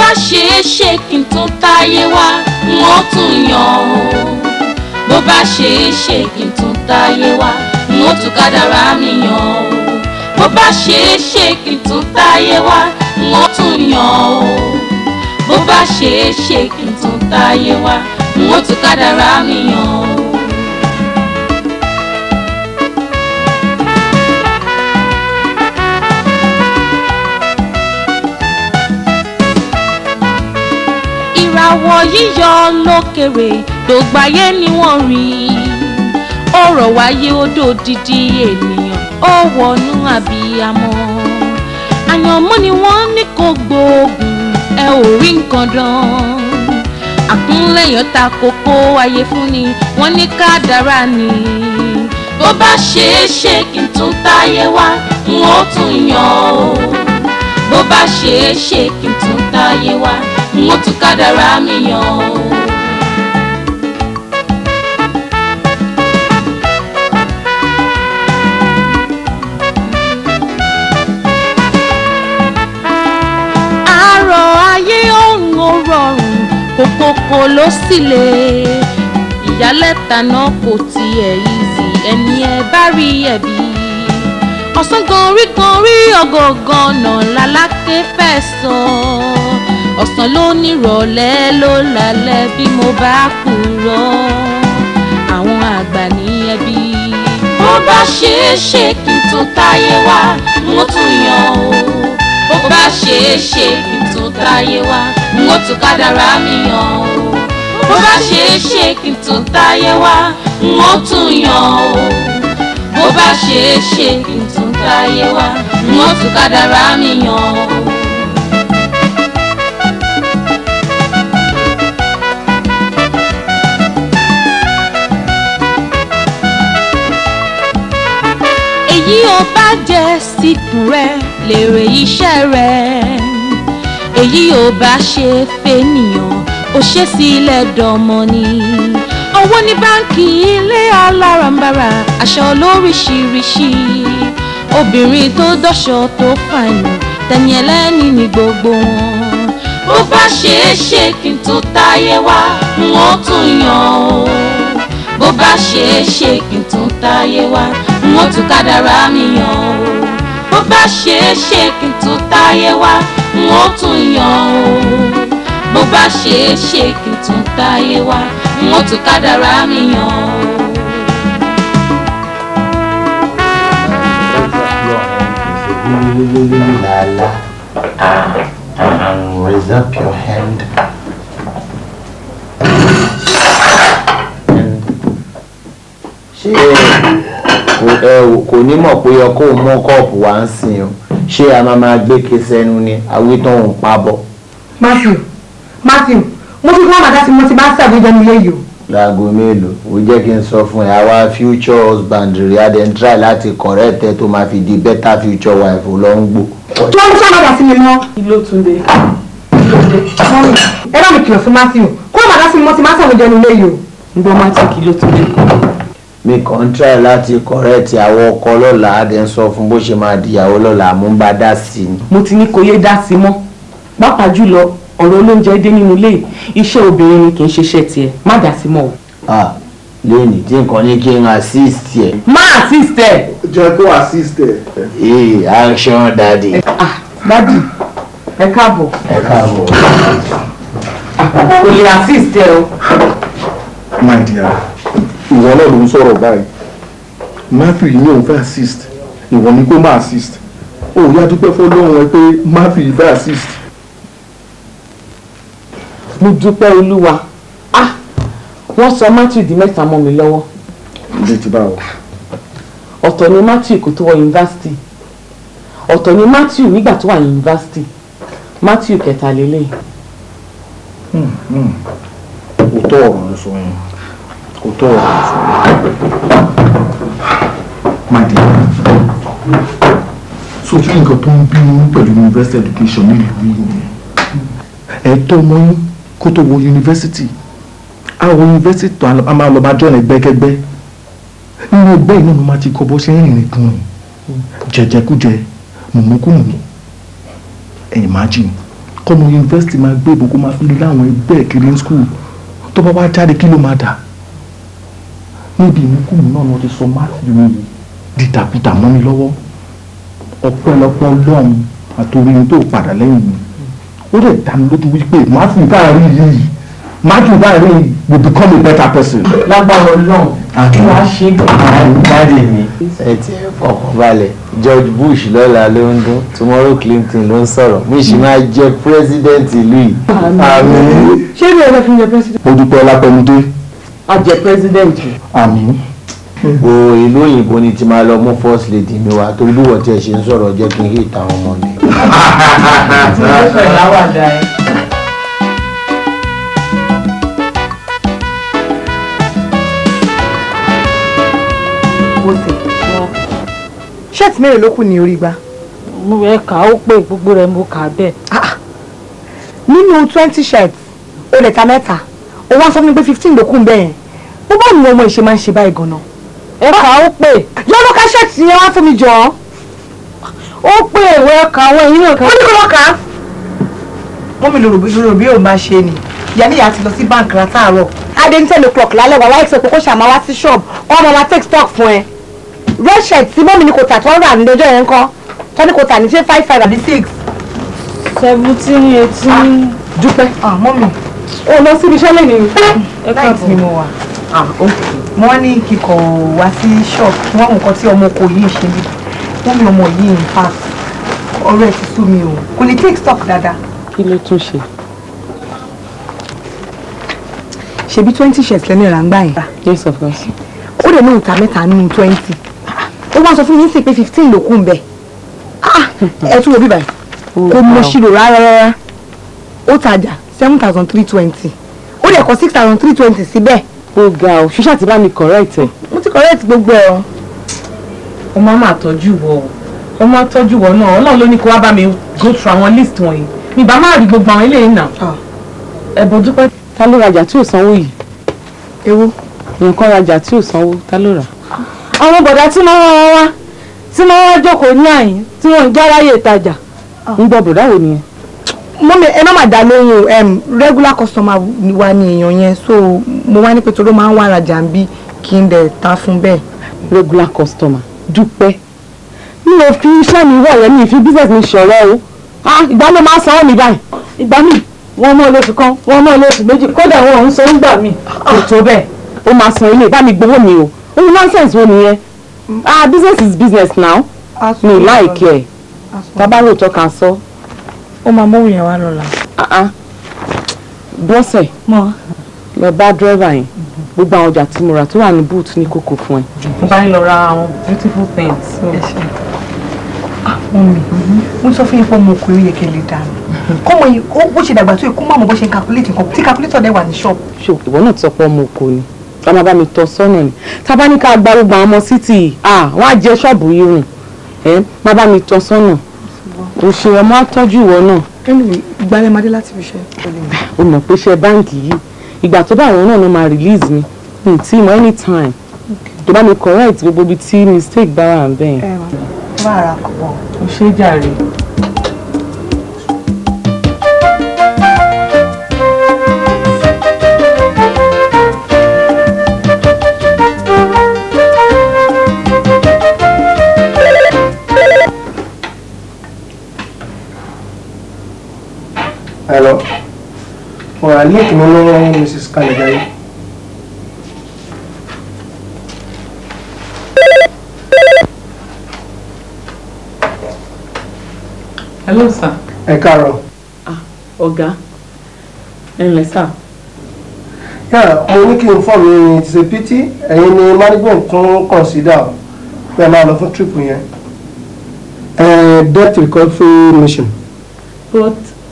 bá ṣe é ṣe kí n tún táyé wá wọ́n tún yàn ó bó bá ṣe é ṣe kí n tún táyé wá wọ́n tún kádàrá mi yàn ó bó bá ṣe é ṣe kí n tún táyé wá wọ́n tún yàn ó bó bá ṣe é ṣe kí n tún táyé wá wọ́n tún kádàrá mi yàn ó. ìràwọ̀ yíyọ lókèrè dògbáyé ni wọ́n rí ọ̀rọ̀ wáyé odò dídí ènìyàn ó wọnú àbíyamọ àyànmọ́ ni wọ́n ní kó gbóògùn ẹ ò rí nǹkan dán àkúnlẹ̀yàn ta kókó ayé fún ni wọ́n ní kádàrá ni bó bá ṣe é ṣe kí n tún táyé wá n ó tún yàn ó bó bá ṣe é ṣe kí n tún táyé wá n ó tún kádàrá mi yàn ó. àárọ̀ ayé òun ò rọrùn kòkòkò ló sì lè ìyálẹ̀ta náà kò tiẹ̀ easy ẹni ẹ bá rí ẹ̀bí ọ̀sán gan rí gan rí ọgọ̀ọ̀gàn náà lálákè fẹ́ sọ ọ̀sán ló nírọ̀lẹ́ ló lálẹ́ bí mo bá kúrò àwọn àgbà ní ẹbí. bó bá ṣe é ṣe kí n tún táyé wá mo tún yàn ó bó bá ṣe é ṣe kí n tún táyé wá mo tún kádàrá mi yàn ó bó bá ṣe é ṣe kí n tún táyé wá mo tún yàn ó bó bá ṣe é ṣe kí n tún táyé wá mo tún kádàrá mi yàn ó. èyí ò bá jẹ́ síkùn rẹ lèrè iṣẹ́ rẹ èyí ò bá ṣe fẹ́nìyàn ó ṣe sílẹ̀ dánmọ́ ni owó ní báńkì ilé alárànbarà aṣọ lóríṣiríṣi obìnrin tó dọ́ṣọ tó fàyàn tẹ̀yìn ẹlẹ́ni ní gbogbo wọn bó bá ṣe é ṣe kí n tún táyé wá n ó tún yàn ó bó bá ṣe é ṣe kí n tún táyé wá n ó tún kádàrá mi yàn ó bó bá ṣe é ṣe kí n tún táyé wá n ó tún yàn ó bó bá ṣe é ṣe kí n tún táyé wá n ó tún kádàrá mi yàn ó. Lala. And raise up your hand. ṣé kò- ẹ ò- kò ní mọ̀ pé ọkọ òun mú kọ́ọ̀pù wá ń sìn o ṣé a máa máa gbé ké sẹ́nu ni àwítọ́ òun pa bọ̀ Matthew Matthew mo fi kọ́ àmàdá tí mo ti bá ṣàgbéjọ nílé yìí o. láago mélòó ó jẹ́ kí n sọ fún ẹ àwa future husband rẹ̀ á dẹ̀ ń try láti correct ẹ tó máa fi di better future wife ò lọ ń gbò. tí wọ́n ń ṣàmàdà sí mi mọ́. Kí ló tún dé? mọ́mí ẹ bá mi kìlọ̀ fún Matthew kó àmàdá sí mi mo ti bá ṣàgbéjọ nílé yìí o. Gbọ́ máa tí kí ló tún dé? mi kàn ń try láti correct àwọn ọkọ lọ́la á dẹ̀ ń sọ fún bó ṣe máa dìyàwó lọ́la mú bá dá sí i. Mo ti ní kò yé dá sí mọ́. Pàápàá jùlọ ọ̀rọ̀ olóúnjẹ dé nínú ilé yìí. iṣẹ́ obìnrin ni kì í ṣiṣẹ́ tiẹ̀ má dá sí mọ́ o. ah lẹ́yìn tí nǹkan ní kí n assist ẹ̀. Má assist ẹ̀. jẹ́ kó assist ẹ̀. ee action daddy. Ah, dádì ẹ káàbọ̀. ẹ káàbọ̀. Kò lè assist ẹ o. my dear ìwọ náà ló ń sọ̀rọ̀ báyìí matthew yìí ní òun fẹ́ assist ìwọ ni kó má assist ó yá dúpẹ́ fọlọ́run ẹ pé matthew yìí fẹ́ assist. Mo dúpẹ́ Olúwa. Ah, wọ́n sọ Matthew di mẹ́ta mọ́ mi lọ́wọ́. ilé ti bá wọ. Ọ̀tọ̀ ni Matthew kò tó wọ yunifásitì. Ọ̀tọ̀ ni Matthew nígbà tó wà ní yunifásitì. Matthew kẹta lélẹ̀. òótọ́ ọ̀rọ̀ ló sọ yẹn òótọ́ ọ̀rọ̀ ló sọ yẹn. my dear so fún nǹkan tó ń bínú pẹ̀lú university education nílùú yìí nìyẹn ẹ̀tọ́ ọmọ yín kó tó wọ yunifásitì àwọn yunifásitì tó a máa lọ bá jọ́ ẹgbẹ́kẹ́gbẹ́ nínú ẹgbẹ́ yìí náà ló máa ti kọ́ bó ṣe ń rìnrìn kùnrin jẹjẹkújẹ mùmúkùmù ẹ̀yìn májìn kọ́mọ yunifásitì máa gbé ìbò kó máa fi lé láwọn ẹgbẹ́ ẹ̀ kiri ní skul tó bá wá jáde kí ló máa dà níbi ìmúkùmù náà ni wọ́n ti sọ Matthew yìí dìdàkudà mọ́ mi lọ́wọ́ ọ̀pọ̀lọpọ̀ ọlọ́run àtòrí tó padà lẹ́yìn mi ó lè dá mi lójú wípé Matthew báyìí yìí Matthew báyìí will become a better person. lágbára Ọlọ́run kí wàá ṣe jáde mi. ẹ ti ẹ fọkàn balẹ̀ George Bush lọ́la ló ń dún tomorrow Clinton ló ń sọ̀rọ̀ mi sì máa jẹ president ìlú yìí. àmín. ṣé bí ẹ lọ fi yan president. mo dúpẹ́ lápẹ́mídé a jẹ president àmín. o ìlú òyìnbó ni ti máa lọ mú first lady mi wá torí bí wọ́n tiẹ̀ ṣe ń sọ̀rọ̀ jẹ́ kí n hate àwọn ọmọ mi. ìfẹ́ láwàdà ẹ. bó ṣe ṣẹ́ẹ̀tì mẹ́rin ló kù ní orí gbá. mo rẹ̀ kà ó pé gbogbo rẹ̀ mo kà bẹ́ẹ̀. nínú twenty shirts o lè ta mẹ́ta o wá sọ fún mi pé fifteen ló kù ń bẹ́ẹ̀ yẹn bó bá ní ọmọ ìṣe máa ń ṣe báyìí gan-an. ẹ kà ó pé yọ́nù ká ṣẹ́ẹ̀tì yẹn wá fún mi jọ ọ́. ó pé ìwé ọkà àwọn èyí náà kà ó ní kó lọ kà á. wọ́n mi lòrò lòrò bí òun máa ṣe ni ìyá níyà ti lọ sí báǹkì látàárọ̀. adé ní ten o'clock lálẹ́ wà láì sọ pé kó ṣàmà wá sí ṣọ́ọ̀bù kó ọmọ wa take stock fún ẹ. red shirt tí mọ́mí ni kò tà tó ń rà ní ọjọ́ yẹn ń kọ́ tó ní kò tà ní ṣé five five àbí six. seventeen eighteen. dúpẹ́ mọ́mí ó lọ síbi iṣẹ́ lẹ́yìn ẹ láìsí ni káàbọ̀. mo wà. wọ́n ní kíkọ̀ wá sí ṣọ́ọ̀bù wọ́n mú nǹkan tí ọmọ kò yìí ṣe bí wọ́n mi ọmọ yìí in fact ọ̀rọ̀ ẹ̀ ti sú mi o kò lè take stock dáadáa. kí ló tún ṣe. ṣebí twenty shirts lẹ́nu ìrà ń gbà yẹn. yes of course. ó lè ní ìta mẹ́ta nínú twenty ó wá sọ fún mi sí pé fifteen ló kù ń bẹ̀ ẹ tún wo bíbáyìí kò mọ ṣírò rárá rárá ó tajà seven thousand three twenty ó lè kọ six thousand three twenty síbẹ̀ ó ga ọ ṣíṣà tí bá mi correct ẹ. mo ti correct gbogbo ẹ̀ o. ó máa máa tọ́jú wọ o ó máa tọ́jú wọ náà ọlọ́run ló ní kó wá bá mi go through àwọn list wọ̀nyí mi bá má rí gbogbo àwọn eléyìí náà ẹ̀bùn dúpẹ́ ta ló rajà tí ò sanwó yìí ewo nǹkan rajà tí ò sanwó ta ló rà. àwọn bọ̀dá tí wọ́n wá wá tí wọ́n wá jókòó ní àyín tí wọ́n ń járáyè ìtajà ń gbọ́ bọ̀dá wo nìyẹn. mọ́mi ẹ má má dá lóhùn em, regular customer ni wa ni èèyàn yẹn so mo wá ní pé toró máa ń wá rajà ń bí kí n dẹ̀ ta fún bẹ́ẹ̀. regular customer dúpẹ́ mi ò fi iṣẹ́ mi wọ̀ yẹn mi ì fi business mi ṣọ̀rọ̀ o ah ìgbà ló máa sanwó mi báyìí ìgbà míì wọ́n mọ́ lóṣù kan wọ́n mọ́ lóṣù méjì kódà wọn ò ń san nígbà míì kò tó bẹ́ẹ̀. ó máa san ilé bá mi gbowó mi o òun nonsense wo nìyẹn ah business is business now mi ì láìkí ẹ̀ tábà lóòótọ́ kan sọ ó máa mọ́wù yẹn wá lọ́la. ah ah bọ́sẹ̀ mọ́ lọ bá dírẹ́fà yẹn gbogbo àwọn ọjà tí mo rà tó wà ní boot ní kókó fún ẹ. mo bá ń lọ ra àwọn beautiful things. mọ́mi mo sọ fún yín pé ọmọ ọkùnrin yẹ kí ẹ lè dànù kọ́mọ yìí ó bó ṣe dàgbà tó yẹ kó má mọ bó ṣe ń calculate nǹkan tí calculator dẹ̀ wà ní ṣọ́ọ̀bù. ṣò ìwọ náà ti sọ pé ọmọ òkò ni ká máa bá mi tọ́ sọ́nà ni tá a bá ní ká gba gbogbo àwọn ọmọ sítì ah wọ́n á jẹ ṣọ́ọ̀bù yìí rùn ẹ má bá mi tọ́ sọ́nà òṣèré ọmọ á tọ́jú ìwọ náà anyway ìgbàlẹ̀ máa dé láti fi ṣe. ó mọ̀ pé iṣẹ́ báǹkì yìí ìgbà tó bá àwọn náà ló máa release mi mi ì tí mọ anytime tó bá mi correct gbogbo ibi tí mistake bá wà ń bẹ́ẹ̀. ẹ bá ara kọ̀ bọ̀. ó ṣe é jàre. Hello. Ọ̀rọ̀ link mi ní Mrs. Kalejaye. hello sir. Ẹ káàárọ̀. ọ̀gá ẹ ǹlẹ́ sà. Yàrá mo ní kí n fọ́ mi ti ṣe pity ẹ̀yin ni management tún consider pé ẹ máa lọ fún trip yẹn. Eh, Debt recovery mission. but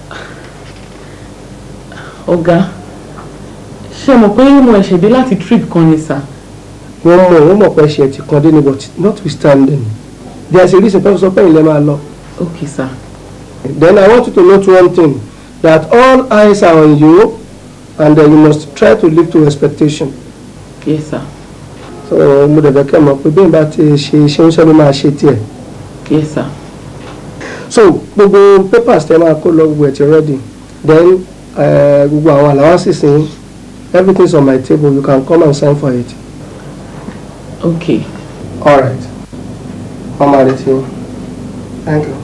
ọ̀gá ṣé mo pé mo ẹ̀ṣẹ̀ dé láti trip kan ni sà. Wọ́n mọ̀ wọ́n mọ̀ pé ṣe ti kan dé ní but notwithstanding there is a reason pé sọ pé ilẹ̀ máa lọ. okay sir. Then I want you to note one thing that all eyes are on you and uh, you must try to live to expectation. yes sir. so mo dẹ̀ fẹ́ kẹ́ mọ̀ pé bí n bá ti ṣe iṣẹ́ oúnjẹ ló máa ṣe tiẹ̀. yes sir. so gbogbo papers tẹ máa kó lọ gbogbo ẹ̀ ti ready then eh, gbogbo àwọn allowances yín everything's on my table you can come and sign for it. okay all right wọ́n máa retí yín thank you.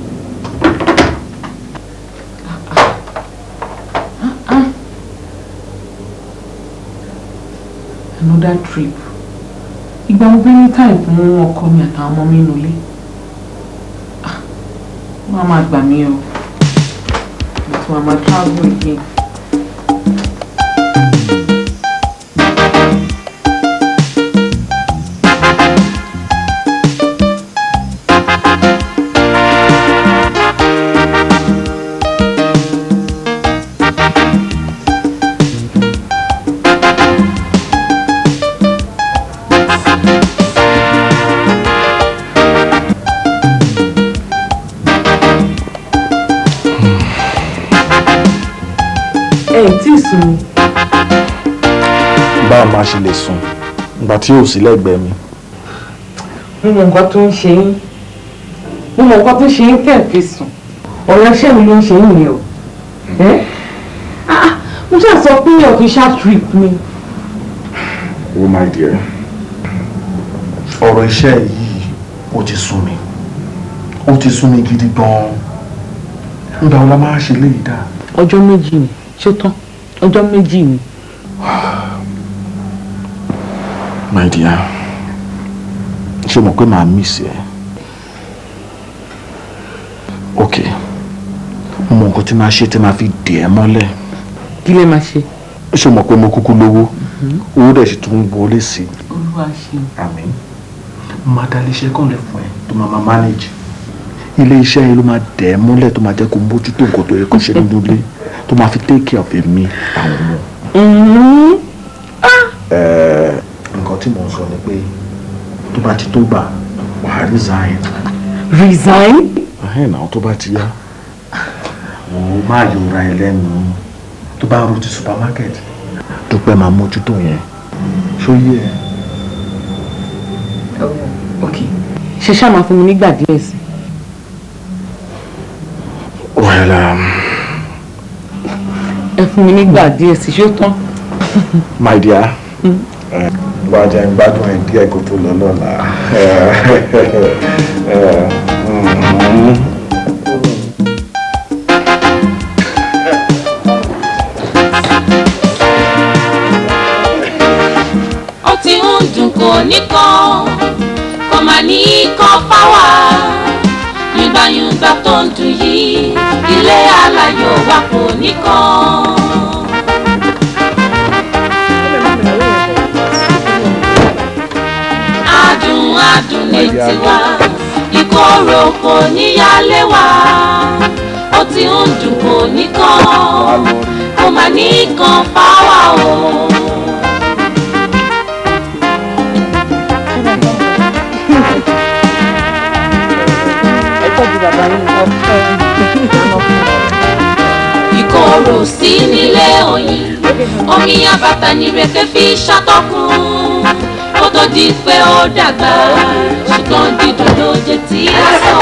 another trip ìgbà mo bí ní time fún ọkọ mi àtàwọn ọmọ mi nulẹ̀ Ah, wọ́n á máa gbà mí o but wọ́n á máa travel again. ẹ ẹ̀ tí ì sùn ni. báwo máa ṣe lè sùn ìgbà tí yóò sí lẹ́gbẹ̀ẹ́ mi. mo mọ nǹkan tó ń ṣe yín mo mọ nǹkan tó ń ṣe yín tẹ̀ fi sùn ọ̀rọ̀ iṣẹ́ mi ló ń ṣe yín yẹn o ẹ́ Ah, ah, mo ṣáà sọ pé official trip ni oh my dear ọ̀rọ̀ iṣẹ́ yìí ó ti sún mi ó ti sún mi gidi gan-an nígbà wo la máa ṣe léyìí dáa. ọjọ́ méjì ni ṣó tán ọjọ́ méjì ni my dear ṣé o mọ̀ pé màá miss ẹ ok mo mọ nǹkan tí màá ṣe tí màá fi dè ẹ́ mọ́lẹ̀ kí lè máa ṣe. ṣé o mọ̀ pé mo kúkú lówó owó dẹ̀ sì tún wọlé sí i olúwa ṣe àmín máa dá iléeṣẹ́ kan lẹ̀ fún ẹ tó máa máa manage ilé iṣẹ́ yẹn ló máa dẹ̀ ẹ́ mọ́lẹ̀ tó máa jẹ́ kó mójútó nǹkan tó yẹ kó ṣe nínú ilé tó máa fi take care of èmi àwọn ọmọ. Ẹ, nǹkan tí mò ń sọ ni pé tó bá ti tó gbà wàá resign resign. ẹ̀hìn náà tó bá ti yá wò ó má yọra ẹ lẹ́nu tó bá ro ti supermarket dúpẹ́ máa mójútó yẹn ṣó yẹ ẹ. ok ṣe ṣáà máa fún mi nígbà díẹ̀ sí. well um, ẹ fún mi nígbà díẹ̀ sí ṣó tán. my dear bá a jẹ́ ń gbádùn ẹ̀ díẹ̀ kó tó lọ lọ́la. ó ti ń dùn kò nìkan kò má ní kan fáwà yùngbàyùngbà tó ń dùn yìí ilé aláyọ̀ wa kò nìkan. adùn adùn ní tiwa ìkorò kò níyàlé wa ó ti ń dùn kò nìkan kò má ní kan fáwà o. ẹ tọ́jú bàbá yín ọ̀fẹ́ ìdáná fún ọ. ìkorò sí nílé oyin omi àbàtà nírèké fi ṣàtọkùn kó tó di pé ó dàgbà ṣùgbọ́n dídùn ló jẹ tí a sọ.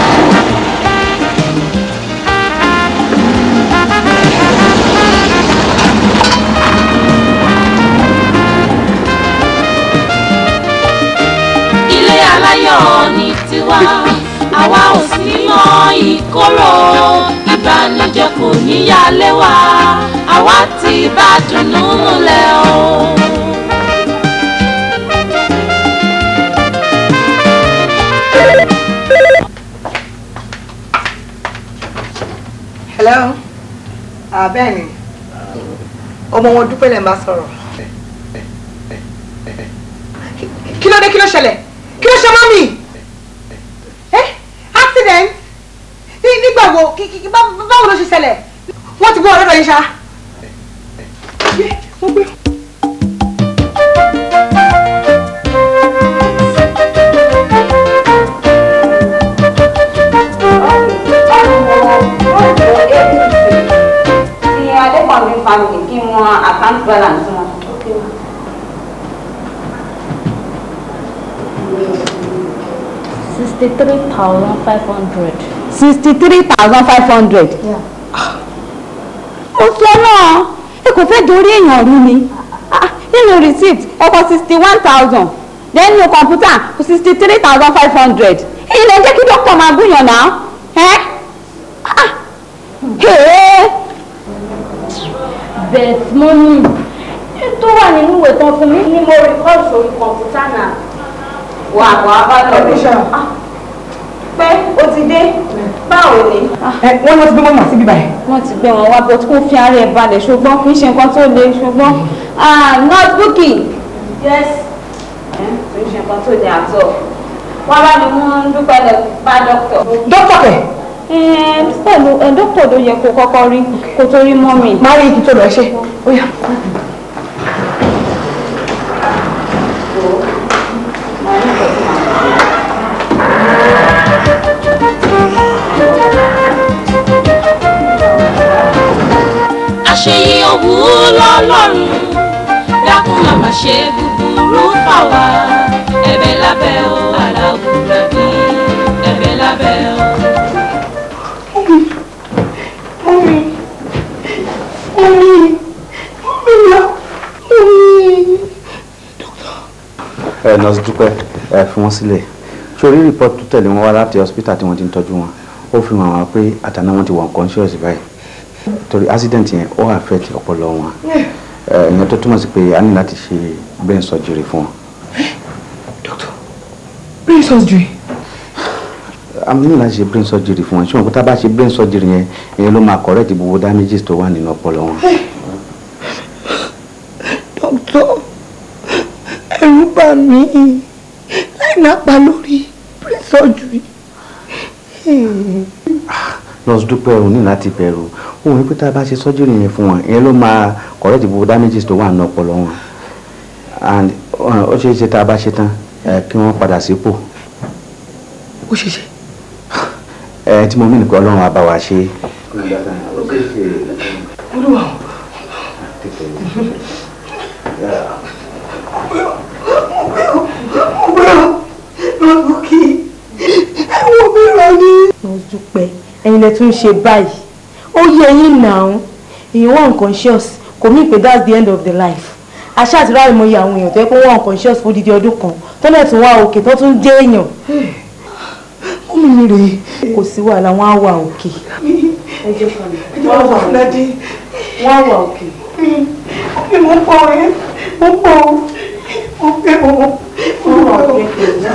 ilé aláyọ̀ ní tiwa àwa ò sí mọ́ ìkorò ìbànújẹ́ kò níyàlé wa àwa ti bá dùnnú múlẹ̀ o. hello ah bẹ́ẹ̀ ni ọmọ wọn dúpẹ́ lẹ́ ń bá sọ̀rọ̀ kí ló dé kí ló ṣẹlẹ̀ kí ló ṣe mọ́ mi ẹ́ accident Ní- nígbà wo kí- kí- bá- báwo ló ṣe ṣẹlẹ̀ wọ́n ti gbọ́ ọ̀rọ̀ rẹ̀ yín ṣá. Yé, wọ́n gbé. ti adékọ̀mí family kí wọ́n account balance wọn. sixty-three thousand five hundred sixty three thousand five hundred. ó sọ náà ẹ kò fẹ́ dorí èèyàn rú ni Ah, nínú receipt ẹ kọ sixty one thousand then nínú kọ̀ǹpútà sixty three thousand five hundred èyí lè jẹ́ kí dókítà máa gúnyàn náà ẹ́ Ah, hey. bẹ́ẹ̀ mo ní tó wà nínú ìwé tán fún mi ni mo record sórí kọ̀ǹpútà náà wà wà bá lọ Ah, pé o ti dé báwo ni. ẹ wọ́n lọ ti gbé mọ́mọ́ síbí báyìí. wọ́n ti gbé wọn wá bó kó fi ara ẹ̀ balẹ̀ ṣùgbọ́n kì í ṣe nǹkan tó le ṣùgbọ́n ah notebooki. yes kì í ṣe nǹkan tó le àtọ̀ wọ́n bá ní wọ́n dúpẹ́ lọ bá dókítà. dókítà kẹ̀ pẹ̀lú dókítà ló yẹ kó kọ́kọ́ rí kó tó rí mọ́mì. máa rí ibi tó lọ ṣe ó yá. àṣeyí òwú lọ́lọ́run dákun màmá ṣe búburú fà wá ẹ̀bẹ̀ lábẹ́ o aláwùrẹ́ bí ẹ̀bẹ̀ lábẹ́ o. Mọ́mí, mọ́mí, mọ́mí lọ, mọ́mí. ẹ nọ́ọ̀sì dúpẹ́ ẹ fi wọ́n sílẹ̀ sórí rìpọ́tù tó tẹ̀lé wọn wá láti hospital tí wọ́n ti ń tọ́jú wọn ó fi hàn wá pé àtàná wọn ti wà unconscious báyìí torí accident yẹn ó affect ọpọlọ wọn ẹ ìyẹn tó túmọ̀ sí pé a ní láti ṣe brain surgery fún wọn. Brain surgery. a ní láti ṣe brain surgery fún wọn ṣùgbọ́n tá a bá ṣe brain surgery yẹn ìyẹn ló máa correct gbogbo damages tó wà nínú ọpọlọ wọn. Dókítà, ẹ̀rù bà mí láì nápa lórí brain surgery. nurse dúpẹ́ o ní láti bẹ̀rù òun wípé tá a bá ṣe surgery yẹn fún wọn ìyẹn ló máa correct gbogbo damages tó wà nínú ọpọlọ wọn and uh, ó ṣeé ṣe tá a bá ṣe tán ẹ, kí wọ́n padà sípò Ó ṣe ṣe. ẹ tí mo mí nìkan ọlọ́run á bá wa ṣe. Olúwa o. Mo gbẹ́rọ lọ́dún kí ẹ̀wọ̀n mìíràn ní. mo dúpẹ́ ẹ̀yin lẹ tún ṣe báyìí ó yẹ yín náà èèyàn wà unconscious kò mí pé that's the end of the life àṣà àti ráàyè mo yẹ àwọn èèyàn tó yẹ pé wọ́n wà unconscious fún odidi ọdún kan tó náà tún wá òkè tó tún dé èèyàn Ó mi ní rèé. kò sí wàhálà wọ́n á wà òkè Ẹ jẹ́ wọ́n wà fúnadé. wọ́n á wà òkè. Mi mo pọ̀ ẹ́, mo pọ̀ ọ́, mo fẹ́ ọ́, mo wà òkè.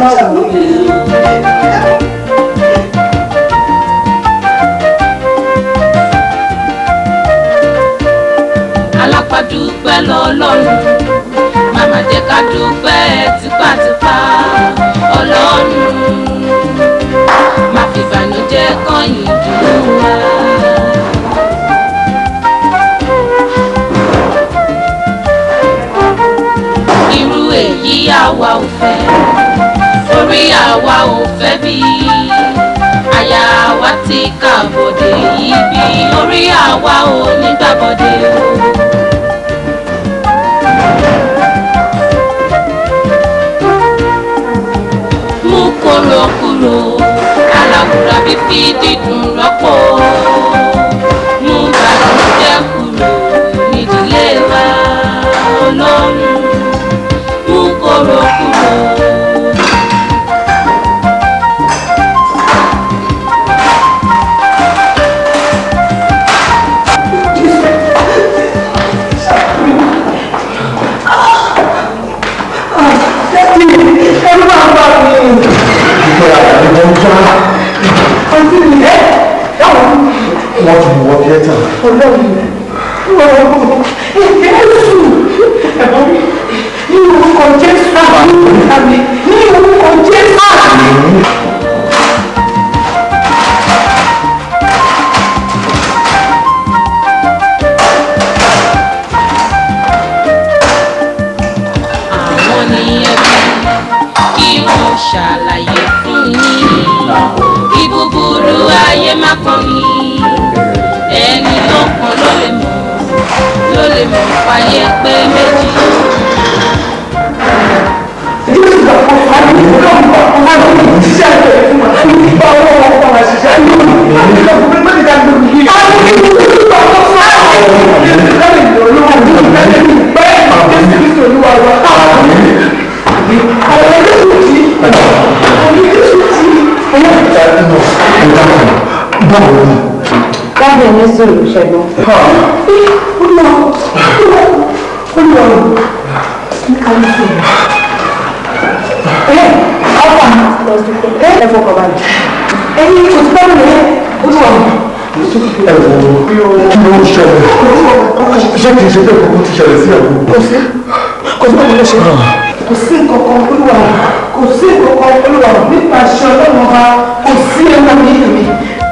alápàdúpẹ́ lọ́lọ́run màmá jẹ́ ká dúpẹ́ tipátipá ọlọ́run má fi ìbànújẹ́ kọ̀yìn dùn wá. irú èyí àwa ò fẹ́ orí àwa ò fẹ́ bí àyà wa ti kàbọ̀dé yìí bí orí àwa ò ní gbàbọ̀dé o. mú kóró kúrò aláwùrà fífi dídùn rọ́pò mú bàlújẹ́ kúrò nídìílé wa ọlọ́run mú kóró kúrò. Ẹ̀rù máa ń bà mí. Àǹtí mi ẹ̀ dáwọn. wọ́n ti wọ́ tíẹ́tà. Ọlọ́run ọlọ́run Jésù ẹ̀bọ́n mi ní orúkọ Jésù àmì ní orúkọ Jésù. àwọn ní ẹbí kí wọ́n ṣàlàyé fún yín kí búburú ayé má kàn mí ẹni tó kàn ló lè mọ̀ ló lè mọ̀ fàyè pé méjì. Jésù gbà fún wa ní ìlú náà gbà fún wa ní ìṣiṣẹ́ rẹ̀ fún wa. Káàdì ẹni sọ̀rọ̀ ṣẹ́gun. ẹ fọkàn balẹ̀ ẹyin kò tí báwo lè olúwa ẹ wò ó kí ló ń ṣẹlẹ̀ ṣé kìí ṣe bẹ́ẹ̀ kókó ti ṣẹlẹ̀ sí ẹ̀kọ́. kò sí kò sí báwo lè ṣe kò sí nǹkan kan olúwa kò sí nǹkan kan olúwa nípa aṣọ ọlọ́run ọba kò sí ẹ̀wọ̀n ní ìlú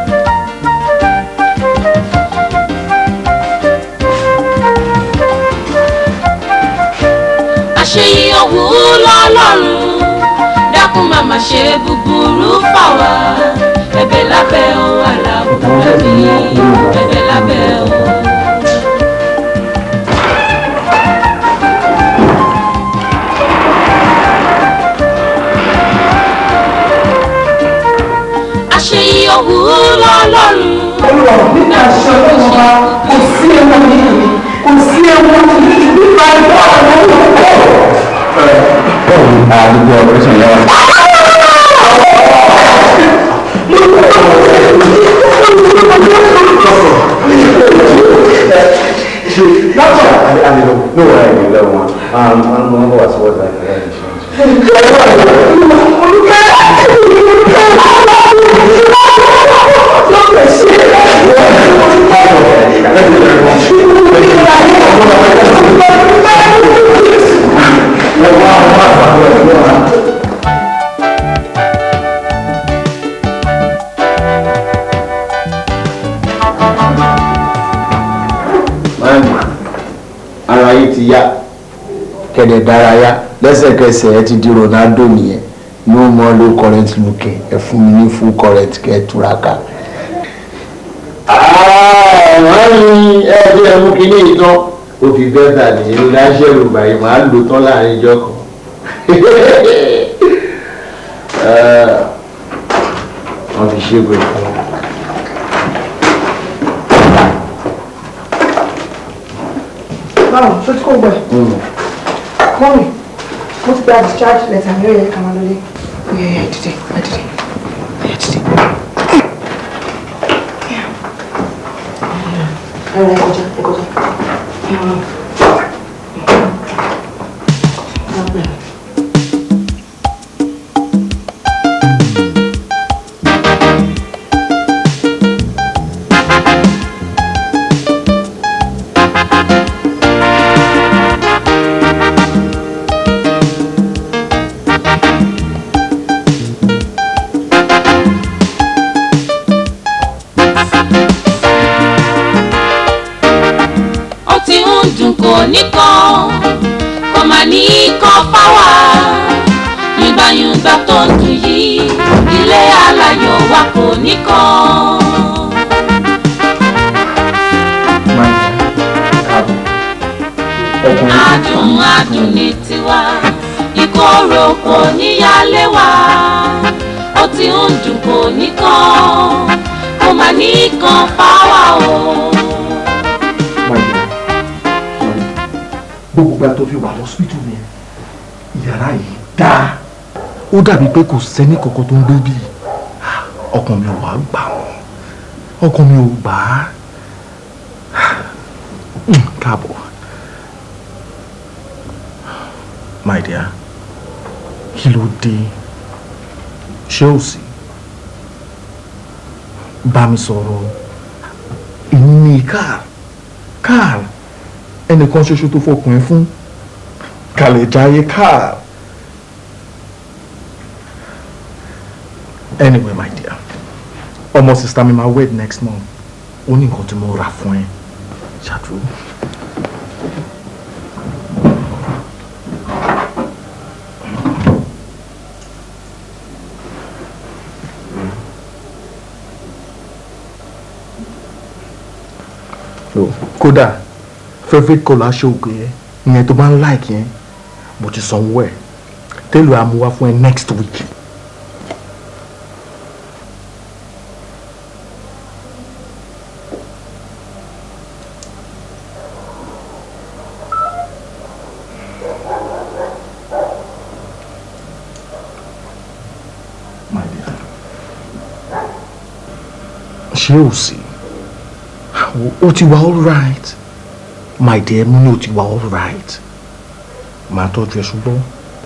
àṣeyí òwú lọ́lọ́run dákun màmá ṣe búburú fà wá ẹ̀bẹ̀ lábẹ́ ohun aláwọ̀ ẹ̀mí ẹ̀bẹ̀ lábẹ́ ohun. àṣeyí òwú lọ́lọ́run olúwa nípa aṣọ ọlọ́run ọba kò sí ẹ̀wọ̀n ní ìlú kò sí ẹ̀wọ̀n nípa ẹ̀wọ̀n àwọn olùkọ́. àdúgbò operation yẹn wà. No, I need that one. Um, I'm going to go as well as I can. Máàmì, ara yìí ti yá kẹ̀dẹ̀ dárayá lẹ́sẹ̀kẹsẹ̀ ẹ ti di Ronaldo nìyẹn no more low current looking ẹ fún mi ní full current kẹ́ ẹ túraká. Máàmì ẹ bí ẹ mú kínní ìtàn ó fi bẹ́tà nìyẹn ní láṣẹ̀rù báyìí máa lò tán láàrin ìjọ kan. Wọ́n fi ṣe gbé fún wọn. báwo ṣó tí kò gbẹ mọ́mì mo ti gba discharge letter mi ó yẹ ká máa lọlé. ó yẹ ẹ dìde ẹ dìde ẹ dìde. ẹ rẹ kọjá ẹ kọjá. ó ti ń dùn kò níkan kò má ní kan fáwà yùngbàyùngbà tó ń dùn yìí ilé aláyọ̀ wa kò níkan. adùn adùn ní tiwa ìkorò kò níyàlé wa ó ti ń dùn kò níkan kò má ní kan fáwà o. gbogbo ìgbà tó fi wà lọ́sibítù mi yàrá yìí dáa ó dàbí pé kò sẹ́ni kankan tó ń gbé bí ọkàn mi ò wá gbà wọ́n ọkàn mi ò gbà á Hmm, káàbọ̀ my dear kí ló dé ṣé ò sí bá mi sọ̀rọ̀ èmi ní káà káà ẹnìkan ṣoṣo tó fọkùnrin fún kàlẹ̀ jáyé káà anyway my dear ọmọ sista mi máa wed next month ó ní nǹkan tí mo rà fún ẹ ṣàdúró. kódà favourite colour aṣọ òkè yẹn ìyẹn tó bá ń like yẹn mo ti sanwó ẹ̀ tẹ́lẹ̀ àmúwá fún ẹ next week ṣé ò sí ó ti wà all right my dear mo ní ó ti wà all right màá tọ́jú ẹ ṣùgbọ́n.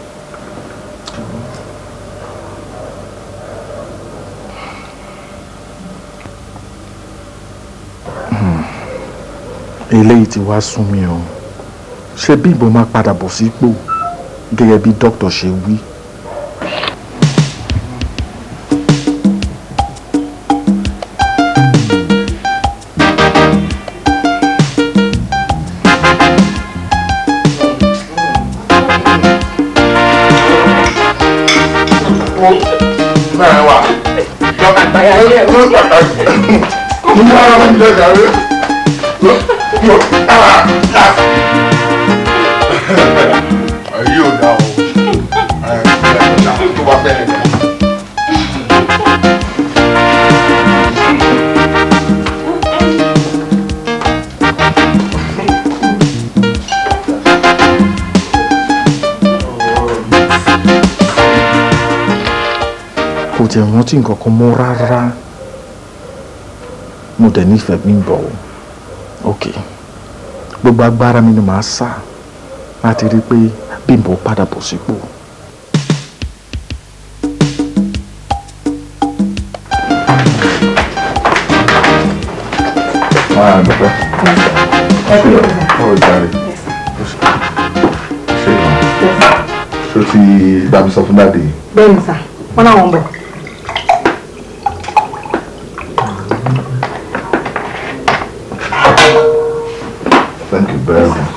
eléyìí ti wá sún mi o ṣé bí ìbọn máa padà bọ̀ sípò gẹ́gẹ́ bí dókítà ṣe wí. náà wà àgbàyà ilé ẹ̀rọ pàtàkì mo máa ń jẹ gàrí ayé ò dá o ẹ ẹ dá tó bá bẹ́ẹ̀ dá. kò tiẹ̀ rántí nǹkan kan mọ́ rárá mo dẹ̀ nífẹ̀ẹ́ mi bọ̀ o ok gbogbo agbára mi ni màá sà láti rí i pé Bímbọ́ padà bọ̀ sípò. máa dúpẹ́ ó jàre ṣé ìwọ̀n ṣé o ti bá mi sọ fún dáàdi bẹ́ẹ̀ ni sà wọ́n náà wọ́n bọ̀. thank you very much.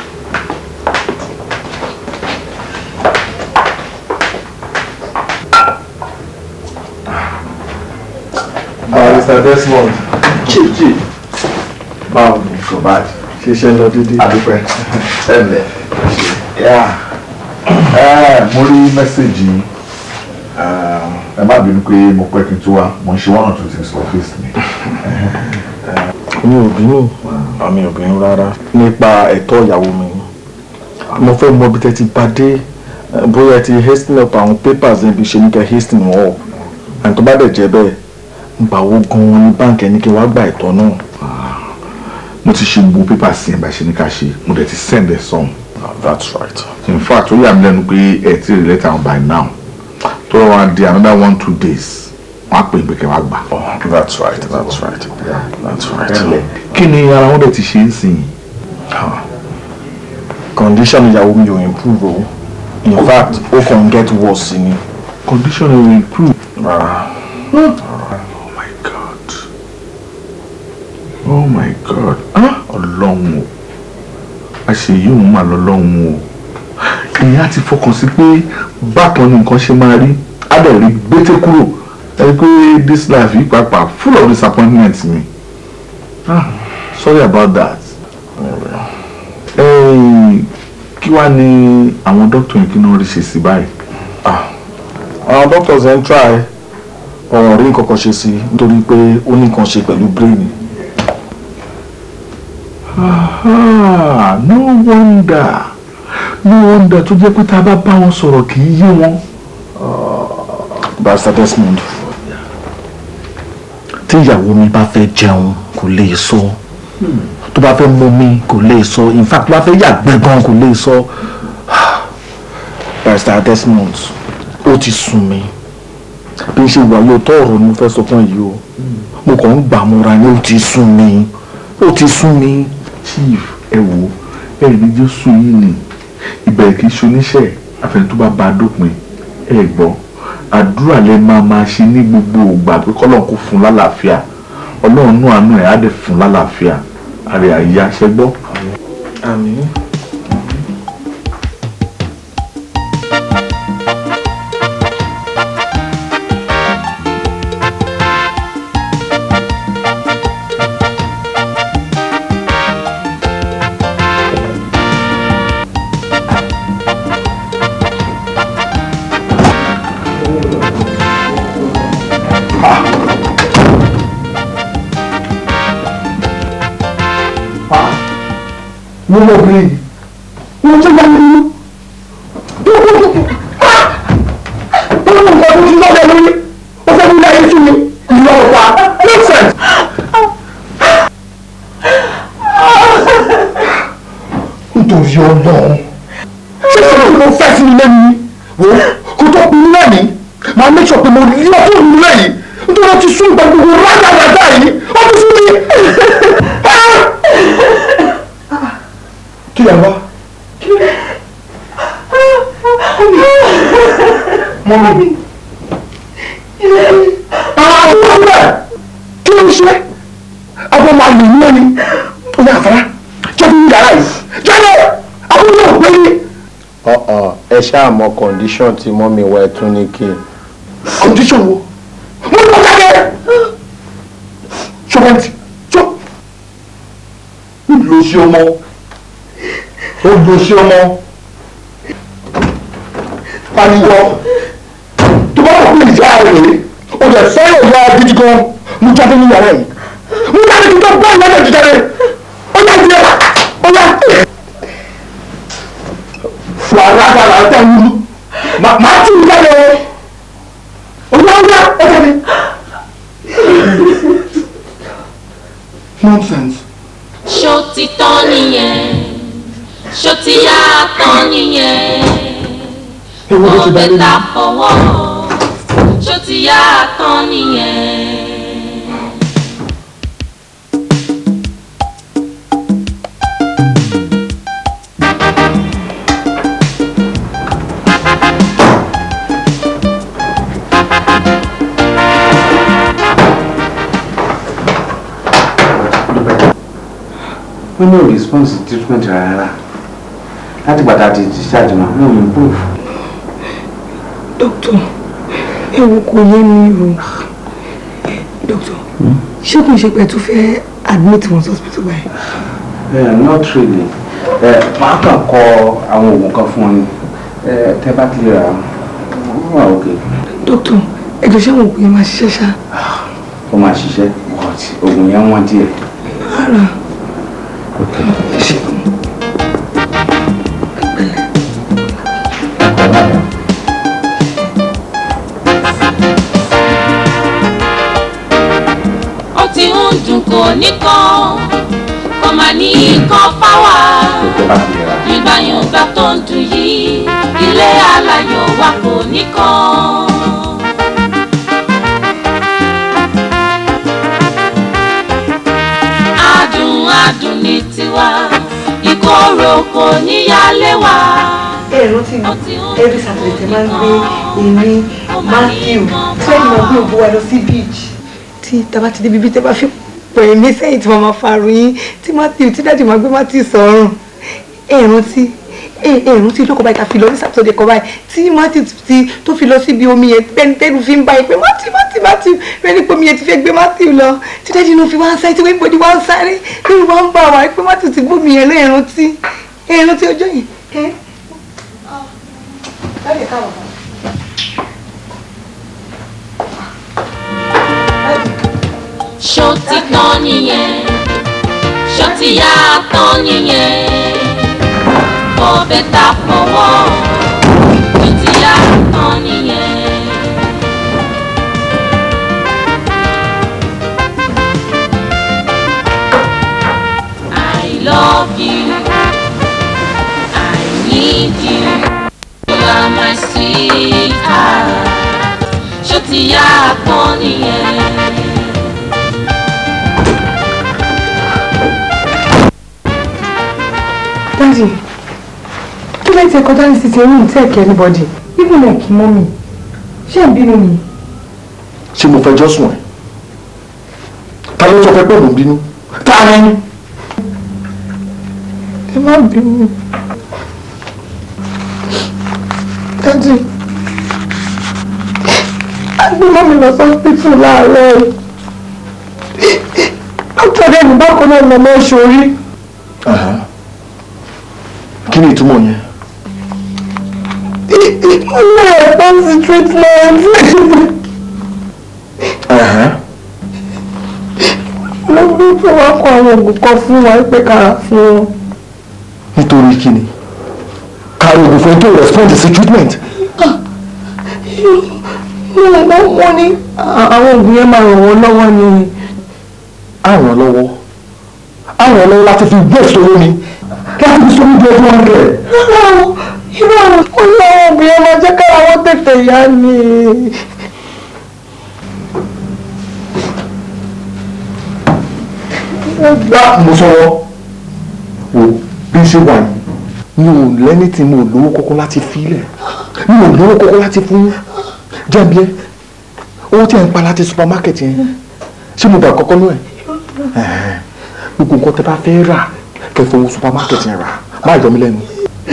Barrister Desmond. Chichi. Báwo ni kò bá di? ṣiṣẹ́ lọ dídí. Adúpẹ́. Ẹ̀lẹ̀. Yeah. Ẹ mo rí mẹ́sẹ̀gì yín. Ẹ má bínú pé mo pẹ́ kí n tó wá. Mo ń ṣe one or two things for office mi. mi ò bínú àmì ò bínú rárá nípa ẹ̀tọ́ ìyàwó mi mo fẹ́ mọ bí tẹ́ ti bá dé eh, bóyá ẹ ti hasten up àwọn papers níbi ṣe ní kẹ́ hasten wọn up àti tó bá dẹ̀ jẹ́ bẹ́ẹ̀ gbà wo gan-an ní báǹkì ẹni kí wàá gba ẹ̀tọ́ náà. Mo ti ṣe gbogbo pépà sí ẹ̀ bá ṣe ní ká ṣe. Mo dẹ̀ ti send ẹ̀ sọ́hun. that's right. in fact ó yà mí lẹ́nu pé ẹ ti rí lẹ́tà wọn by now tó wọ́n á di another one two days wọ́n á pè é pé kẹ́ wá gbà. Oh, that's right that's right that's right. kí ni ara wọn dẹ̀ ti ṣe ń sìn yìí. condition ìyàwó mi ò improve o in fact ó kàn get worse ni. condition will improve. rárá. oh my god oh my god ah ọlọ́run o àṣeyí òun mà lọ́lọ́run o èèyàn á ti fọkàn sí pé bákan ni nǹkan ṣe máa rí á dẹ̀ rí gbété kúrò ẹ pé this life yìí pàápàá full of disappointment mi ah sorry about that. Hey, kí wàá ní àwọn dókítà yẹn kí náà rí ṣe sí báyìí. àwọn doctors ẹ̀ ń try ọ̀rọ̀ rí nǹkan kan ṣe sí nítorí pé ó ní nǹkan ṣe pẹ̀lú brain. Ah, no wonder no wonder tó jẹ́ pé tá a bá bá wọn sọ̀rọ̀ kì í yé wọn. Barrister Desmond tí ìyàwó mi bá fẹ́ jẹun kò lè sọ tó bá fẹ́ mú mi kò lè sọ in fact tó bá fẹ́ yàgbẹ́ gan kò lè sọ Barrister Desmond ó ti sùn mí bí n ṣe wà yóò tọ́ ọ̀rọ̀ ni mo fẹ́ sọ fún yìí o mo kàn ń gbà múra ni ó ti sùn mí ó ti sùn mí. chief ẹ wo ẹ ní jésù yìí ni ìbẹ̀rẹ̀ kì í ṣoníṣẹ́ àfẹn tó bá ba a dópin ẹ gbọ́ àdúrà lẹ máa máa ṣe ní gbogbo ògbà pé kọ́lọ́n kó fún lálàáfíà ọlọ́run náà àánú ẹ̀ á dẹ̀ fún lálàáfíà àrẹ àyà ṣẹ gbọ́. àmín. mo mọ obìnrin yìí wọn tún bá mi nínú wọn mọ nǹkan tó ti lọ́dọ̀ lórí ó fẹ́ mú láyé sí mi ìlú ọ̀pá nonsense nítorí ọlọ́run ṣé ṣé kí ló fẹ́ sí mi lẹ́nu wo kó tó kú lẹ́ni máa make sure pé mo lé ọtún mi lẹ́yìn nítorí ó ti sún ìgbà gbogbo rádaràdà yìí ó ti sún mi. kí lè wá. mọ́mí. àwọn ọmọ rẹ̀ kí ló ń ṣe àwọn máa lè ní ẹni ó yà fara jẹ́ bí yàrá yìí jáde àbúrò náà pé ní. ọ̀ọ̀ ẹ ṣáà mọ condition tí mọ́mí wa ẹ̀ tún ní kí n. condition wo mo ní kó jáde ṣọwọ́n ti ṣọ lò sí ọmọ ó lò sí ọmọ pariwo tó bá wà pé ìjà rèé o lè fẹ́ràn ìyá gidi gan mo jáde ní yàrá yìí mo jáde kí n tó bá ìyá rẹ̀ jíjáde ó yá jẹ́ ó yá fún alágbára àtẹ̀wúrú màá tì í jáde o ó yá ó yá ó jáde. nonsense. ṣó ti tán nìyẹn ṣó ti yá tán nìyẹn ewu ló ti ọbẹ̀ dalé ta mi. fọwọ́ ṣó ti yá tán nìyẹn. wọ́n ní ò response to treatment rárá láti gbàdá ti discharge wọn wọn ò improve. dókítà ewu kò yé mi o dókítà ṣé kò ń ṣe pé ẹ tún fẹ́ admit wọn sí hospital báyìí. Eh, not really ẹ máa kàn kọ àwọn oògùn kan fún ọ ni ẹ tẹ bá ti rà wọn wà òkè dókítà ẹjọ ṣé àwọn òògùn yẹn máa ṣiṣẹ́ ṣá. ó máa ṣiṣẹ́ but oògùn yẹn wọ́n díẹ̀. rárá ẹ ṣe kàn. ó ti ń dùn kò nìkan kò má ní kan fáwà tẹ bá ti rà ìgbàyàngbà tó ń dùn yìí ilé aláyọ̀ wa kò nìkan. adùn adùn ní tiwa ìkorò kò níyàlé wa. ẹ rántí every saturday tẹ máa ń gbé èmi matthew twenty máa gbé ògbó wa lọ sí beach tí tàbá ti débi bí tẹ bá fi pè mí sẹ́yìn tí mo máa fa ròyìn tí matthew tí dájú máa gbé matthew sọ̀rùn ẹ rántí ẹ ẹ rántí lóko báyìí ta fi lọ ní saturday kan báyìí tí matthew ti tó fi lọ síbi omi yẹn tẹnu tẹnu fi ń báyìí pé matthew matthew matthew rẹ ní pé omi yẹn ti fẹ́ gbé matthew lọ tí dájú inú fi wá ń sáré tí wọ́n ń wá ń sáré lórí wá ń bá wa pé matthew ti gbómi yẹn lẹ́yìn rántí ẹ rántí ọjọ́ yẹn. ẹ Dádì, káàbọ̀. ṣó ti tán nìyẹn ṣó ti yá tán nìyẹn ọbẹ̀ ta fọwọ́ ṣó ti yá tán nìyẹn. I love you I need you you are my sweetheart ṣó ti yá tán nìyẹn. Daddy, kí ló ti kọjá ní sísè room take anybody even like mommy ṣé ń bínú mi. ṣé mo fẹjọ́ sùn ẹ̀ ta ló sọ fẹ́ pé mò ń bínú ta ni. ẹ má bínú. Daddy, a gbé mọ́mi lọ sọ́sítítù láàárọ̀ dókítà dẹ́nu bákan náà lọ́mọ ìṣòrí. kí ni ìtumọ̀ yẹn. ilé ẹ̀kọ́ sí treatment. lọ́gbọ́n tó wá kọ àwọn oògùn kan fún wa pé kára fún wọn. nítorí kí ni kárí oògùn fún ẹni tó respond sí treatment. mo mọ̀ wọ́n ní àwọn oògùn yẹn máa ràn wọ́n lọ́wọ́ ni. á ràn án lọ́wọ́ á ràn án lọ́wọ́ láti fi waste owó ni láti fi sọ́mi jẹ́ two hundred. irú àwọn kò ní àwọn obìnrin máa jẹ́ kára wọn tètè yá ni. gbá mo sọ̀rọ̀ wò bí ṣe wà yìí mi ò lẹ́ni tí mo lówó kọ́kọ́ láti filẹ̀ mi ò lówó kọ́kọ́ láti fún jẹ́bi ẹ́ owó tí ẹ̀ ń pa láti supermarket yẹn ṣé mo gbà kọ́kọ́ náà ẹ̀ gbogbo nǹkan tẹ́ bá fẹ́ rà kẹ́ fowó supermarket yẹn rà má yọ mí lẹ́nu.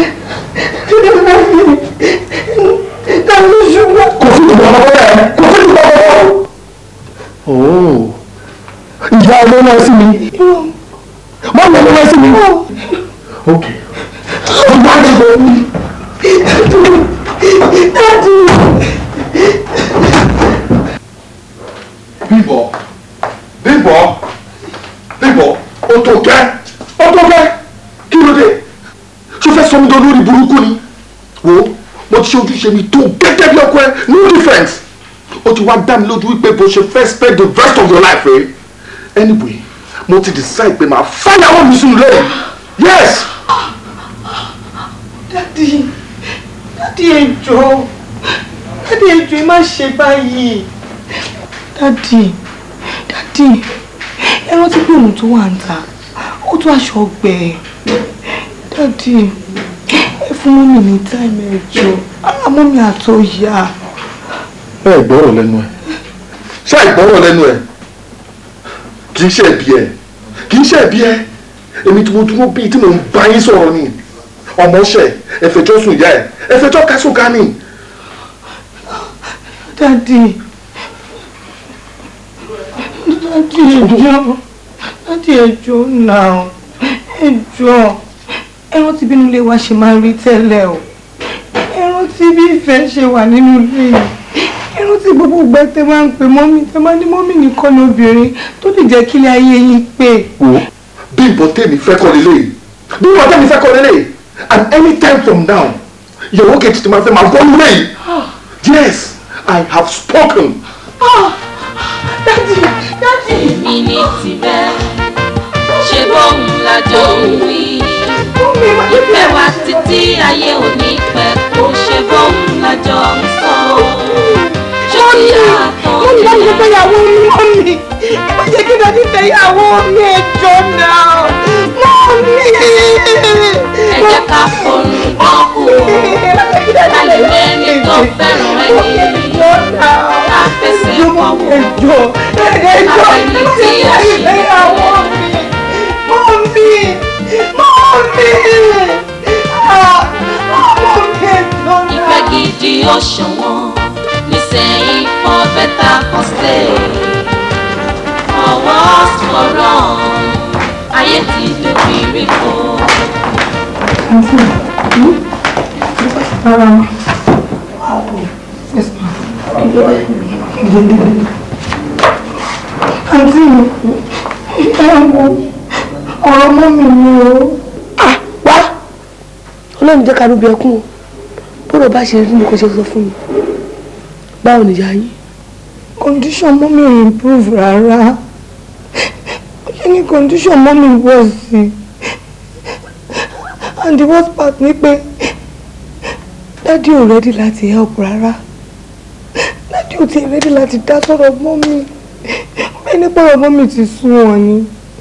kò sí ìgbà ọmọ bẹ́ẹ̀ kò sí ìgbà ọmọ bẹ́ẹ̀. ooo ìyá ọmọ náà sí mi má yọ ọmọ náà sí mi. ok ọgbà àdìgbò mi. bíbọ̀ bíbọ̀ bíbọ̀ o tó gẹ́ o tó gẹ́ kí ló dé ṣé o fẹ́ sọ mi dán lórí burúkú ni wo mo ti ṣe ojúṣe mi tó gẹ́gẹ́ bí ọkọ ẹ no difference o ti wá dá mi lójú wípé bó ṣe fẹ́ spend the rest of your life rẹ anyway mo ti decide pé màá fáyàwó mi sínú lẹ́yìn yes. dádì dádì ẹjọ́ dádì ẹjọ́ ẹ má ṣe báyìí dádì dádì ẹ rántí pé òun tó wà ń ta ó tó aṣọ ọgbẹ dádì ẹ fún mọ́mì ní táìmù ẹjọ́ ara mọ́mì àtọ́ yá. ẹ gbọ́rọ̀ lẹ́nu ẹ̀ ṣé ìgbọ́rọ̀ lẹ́nu ẹ̀ kì í ṣe ẹ̀bi ẹ̀ kì í ṣe ẹ̀bi ẹ̀ èmi tí mo dúró bíi tí mo ń bá yín sọ̀rọ̀ ni ọmọọṣẹ́ ẹ̀fẹ̀jọ́ sùn ìyá ẹ̀ ẹ̀fẹ̀jọ́ kásùn ká ni. dádì dádì ẹjọ́ dádì ẹjọ́ náà ẹjọ́ ẹran tí bínú ilé wa ṣe máa ń rí tẹ́lẹ̀ o ẹran tí bí ìfẹ́ ṣe wà nínú ilé yìí ẹran tí gbogbo ìgbà tẹ máa ń pè mọ́mí tẹ máa ní mọ́mí nìkan ní obìnrin tó lè jẹ́ kílé ayé yín pé. wo bí ìbọn tèmi fẹ́ kọ́ lélẹ̀ bí ìbọn tèmi fẹ́ kọ́ lélẹ̀ and anytime from now ìyàwó kejì tí ma fẹ́ máa bọ́ nílé yìí yes I have spoken. dádì dádì. èmi ní tirẹ̀ ṣe bóun lájọ ń wí ìfẹ́ wa títí ayé òní pẹ́ kó ṣe bóun lájọ ń sọ ṣé kí yàtọ̀ mọ́mí bá mi fẹ́ yàwó mi mọ́mí ẹ má jẹ́ kí dádì fẹ́ yàwó mi ẹjọ́ náà mọ́mí. ẹ jẹ́ ká forún dán kù ká lè mẹ́ni tó fẹ́ràn ẹni ká fẹsẹ̀ kọ́wọ́ ẹjọ́ ẹjọ́ Àfẹ́ni tí a ṣe fẹ́ yàwó mi mọ́mí mọ́mí ah mọ́mí ẹjọ́ náà. ìfẹ́ gidi ó ṣọ̀wọ́n nísẹ̀yìn for better for stay for worse for wrong ayé ti dòbí rí kó. àǹtí mi ẹ wo ọ̀rọ̀ mọ́ mi ni o. wá ọlọ́run jẹ́ ká ló bí ẹkún o bọ́rọ̀ bá ṣe rí ni kò ṣe sọ fún mi báwo nìyá yín. condition mọ́ mi ò improve rárá ó ṣe ní condition mọ́ mi wọ̀ sí and the worst part ni pé dádì ò ready láti help rárá dádì ò tiẹ̀ ready láti dá sọ̀rọ̀ mọ́ mi bẹ́ẹ̀ nípa ọ̀rọ̀ mọ́ mi ti sún wọn ni.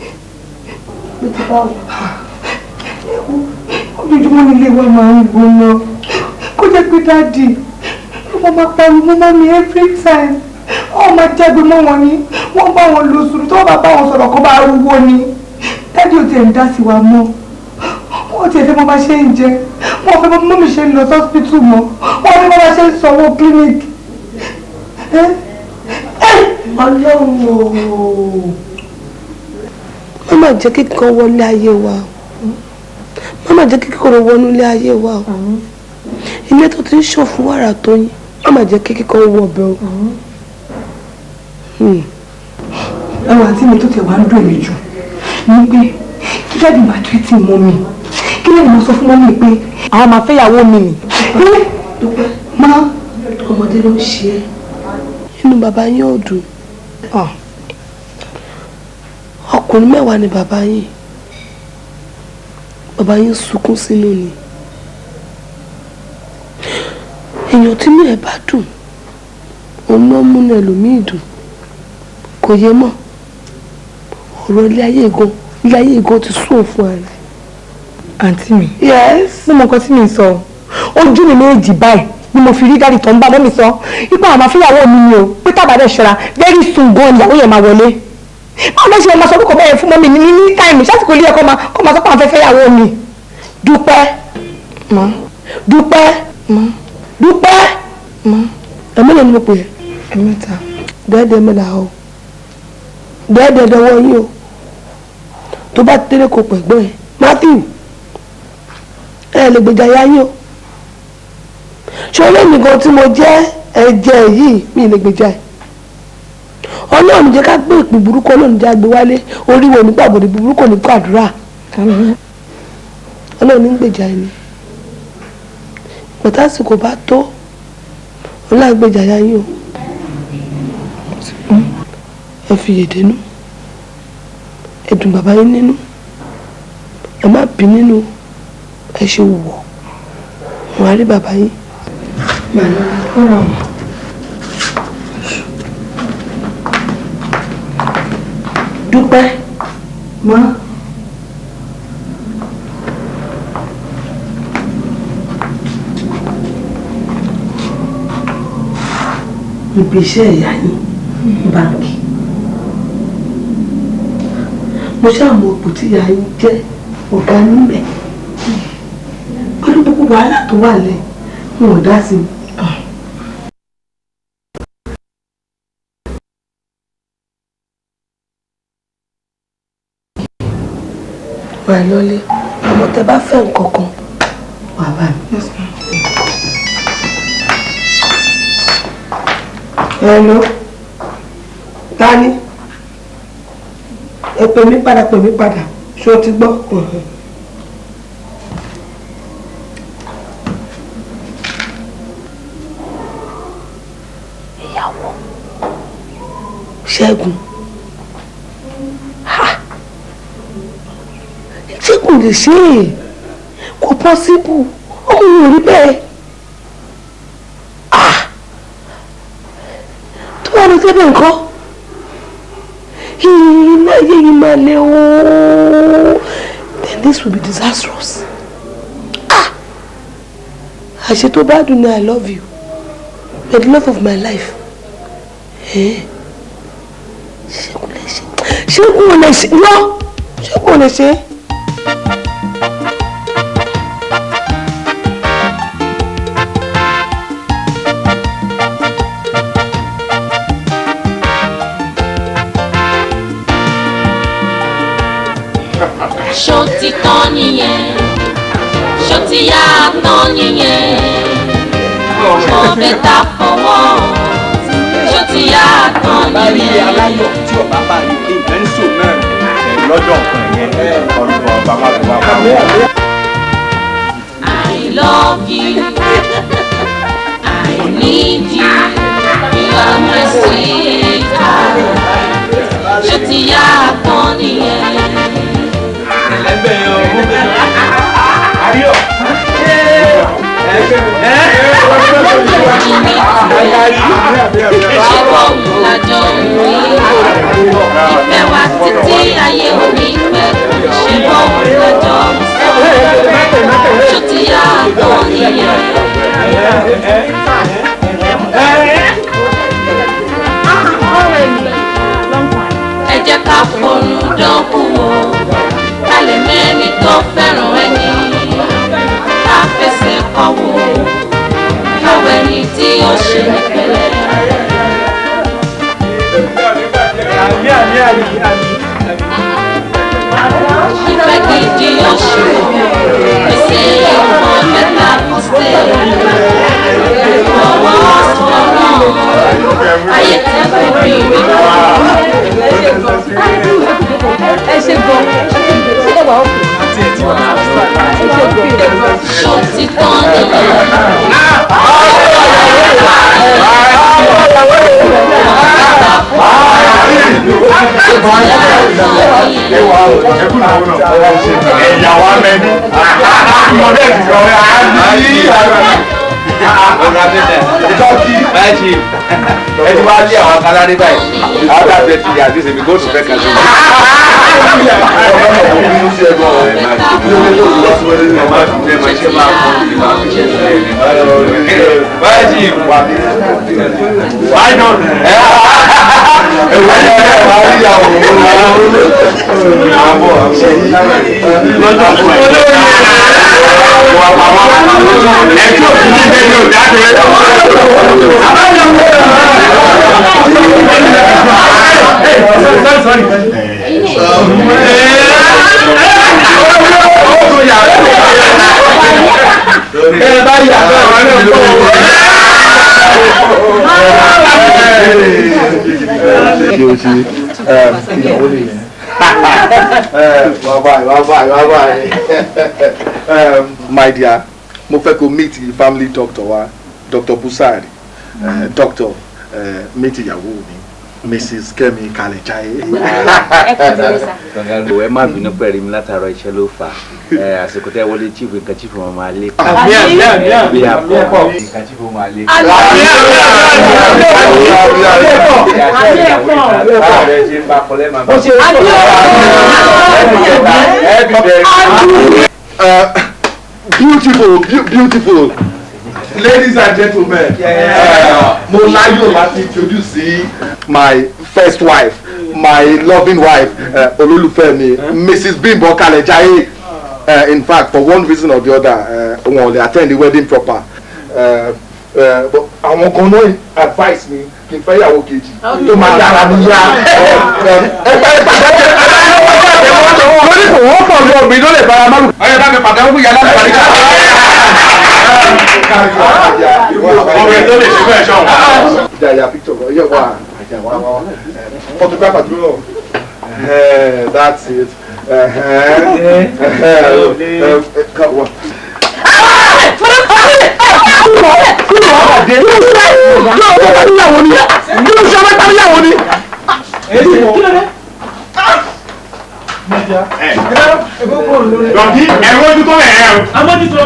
ojoojúmọ́ nílé wa máa ń gbóná kó jẹ́ pé dádì wọ́n máa pariwo mọ́ mi every time wọ́n máa jágbe mọ́ wọn ni wọ́n bá wọn lò sùúrù tó bá bá wọn sọ̀rọ̀ kó bá rúwó ni dádì ò tiẹ̀ ń dá sí wa mọ́ wọ́n tiẹ̀ fẹ́ mọ́ bá ṣe ń jẹ wọ́n fẹ́ mọ́ mi ṣe ń lọ sọ́sìpítù mọ́ wọ́n fẹ́ mọ́ bá ṣe ń sanwó clinic. ọlọ́run ooo má má jẹ́ kíkan wọlé ayé wa o má má jẹ́ kíkorò wọnú ilé ayé wa o ilé tó ti ń ṣàn fún wàrà tó yín má má jẹ́ kíkan wọ ọbẹ̀ o. ẹwà tí mi tó tẹ̀ wá ń dùn mí jù ní pé kí jáde máa tó tí mọ́ mi kí lẹ́yìn máa sọ fún mọ́ mi pé àwọn máa fẹ́yàwó mi nì. dúpẹ́ má ọmọdé ló ń ṣe é inú bàbá yín ò dùn ọkùnrin mẹ́wàá ni bàbá yín bàbá yín sunkún sínú ni èèyàn tínú ẹ̀ bá dùn òun náà múnú ẹlòmíì dùn kò yé mọ́ ọ̀rọ̀ ilé ayé gan ilé ayé gan ti sún òun fún ara àǹtí mi yes mo mọ nǹkan tí mi ń sọ ojú mi méjì báyìí ni mo fi rí dáàdì tó ń bá mọ́mí sọ ipò àwọn afíyàwó mi ni o pé tábàdà ṣọra very soon gan ìyàwó yẹn máa wọlé báwo ló ṣe máa sọ orúkọ bẹ́ẹ̀ fún mọ́mí ní ní táìmù ṣásìkò ilé ẹ̀kọ́ máa kọ́ máa sọ pé àwọn afẹ́fẹ́ yàwó mi dúpẹ́ dúpẹ́ dúpẹ́ ẹ̀mí lè ní mo pè é ẹ̀mẹ́ta dẹ́ẹ̀dẹ́ mi là o dẹ́ẹ̀dẹ́ dọwọ́ yín o tó bá tẹ́lẹ̀ kó pẹ̀gbọ́n ẹ̀ Matthew ẹ lè gbèjà ya yín o ṣọlẹ́ mi gan tí mo jẹ́ ẹ̀jẹ̀ yìí mi lè gbèjà ẹ̀ ọlọ́run jẹ́ ká gbé ìpín burúkú ọlọ́run jẹ́ àgbé wálé oríwo nígbà gbòdì burúkú ní gbàdúrà ọlọ́run ní gbèjà ẹni pẹ̀tàsìkò bá tó ọlọ́run gbèjà ya yín o ẹ fi yèdè nú ẹ dùn bàbá yín nínú ẹ má bí nínú ẹ ṣe wọ̀ wọn á rí bàbá yín. dúpẹ́ mọ́. ibi iṣẹ́ ìyá yín báńkì mo ṣàmọ òpó tí ìyá yín jẹ́ ọ̀gá níbẹ̀ pẹ̀lú gbogbo wàhálà tó wà lẹ̀ wọn ò dá sí i. wà lọ́lé àmọ́ tẹ bá fẹ́ nǹkan kan wà bá mi. hello tani ẹ pè mí padà pè mí padà ṣé o ti gbọ́. ìyàwó ṣẹ́gun ṣé kò lè ṣe é kò pọ́síbù ọmọ yìí ò rí bẹ́ẹ̀ tó bá lọ sẹ́bẹ̀ nǹkan ilé ayé yìí máa lé ooo then this will be disastrous ah àṣẹ tó bá dùn ní i love you you're the love of my life ṣẹ́gun lè ṣe ṣẹ́gun lè ṣe yọ ṣẹ́gun lè ṣe. ṣó ti tán nìyẹn ṣó ti yá tán nìyẹn ó bẹ́tà fọwọ́ ṣó ti yá tán nìyẹn. aláyọ̀ tí ọba bá rí nǹkan ń sò náà lọ́jọ́ nǹkan yẹn ọ̀rọ̀ ọba má fi wá pa wọ́n. I love you. I need you. You are my sweetheart. Ṣé ti yá tán nìyẹn? ẹlẹ́gbẹ́ yẹn ọmọ ayọ̀ Ṣé bọ́ọ̀lù lájọ rí? Ìfẹ́ wa títí ayé òní pẹ́. Ṣé bọ́ọ̀lù lájọ sọ? Ṣé ti yá tán nìyẹn? Ẹ jẹ́ ká forún dánwò wò ká lè mẹ́ni tó fẹ́ràn ẹni ká fẹsẹ̀ kọ́ wò káwọ ẹni tí ó ṣe ní pẹ̀lẹ́. àmì àmì àmì àmì. ìfẹ́ gidi ó ṣe wò pèsè ìwọ̀n mẹ́ta kò sí ìfọwọ́ sọ̀rọ̀ ayé tẹ́ kò rí rí. ẹ ṣe gan ẹ wà ókè ẹ ṣe gan. ṣó ti tán nìyẹn. Ewa ẹkú náà ẹ̀yà wa mẹ́ni ìmọ̀lẹ́ ti sọ ọ̀rọ̀ abẹ́tẹ̀ báyìí ẹ ti wá lé àwọn akálárí báyìí àwọn dàbí ẹ ti yà àti ìsèmí góòtù fẹ́ kàdé. báyìí wà ní báyìí náà ẹ wà ní ẹ wà ní ìyàwó àbọ̀ lọ́jọ́ fún ẹ. ẹ tí òfin ní bẹ́ẹ̀ ni ò dáadé. ẹ bá yà ṣe o ṣe ìyàwó lè yẹn. wá báyìí wá báyìí wá báyìí my dear mo fẹ́ kó meet the family doctor wa dr busari uh, doctor uh, meet ìyàwó mi mrs kemi kalejaye. ẹ má bínú pẹ̀lú mi látàárọ̀ iṣẹ́ ló fà á àsìkò tẹ́ wọlé chief nǹkan chief wọn máa lé. Àmì, àmì, àmì, àmì, bí a àmì, pọ̀ ẹ̀pọ̀. nǹkan chief wọn máa lé. Àmì, àmì, àmì, Báwo ṣe ń bá kọ́lẹ́ máa bá. Uh, beautiful beau- beautiful ladies and gentlemen uh, mo láyọ̀ láti introduce sí my first wife my loving wife uh, olólùfẹ́ mi mrs bimbo kalejaye uh, in fact for one reason or the other uh, wọn ò lè attend the wedding proper uh, uh, but àwọn kan náà advice mi kí n fẹ́ ìyàwó kejì tó máa dára mi yá ẹgbẹ́ ìpàdé lórí kò wọ́n pọ̀ lọ mi ló lè bára márùn. ọyọ bá mi pàdé fún yàrá mi pàdé ká. ọbẹ̀ tó lè ṣe bẹ́ẹ̀ ṣọ́. ìjà ìyá picture kan yẹ wá àjà wá wá photographer dúró náà. that's it. Dọ̀tí ẹ̀rọ ojú tó rẹ̀ ẹ̀ o. Amójútó.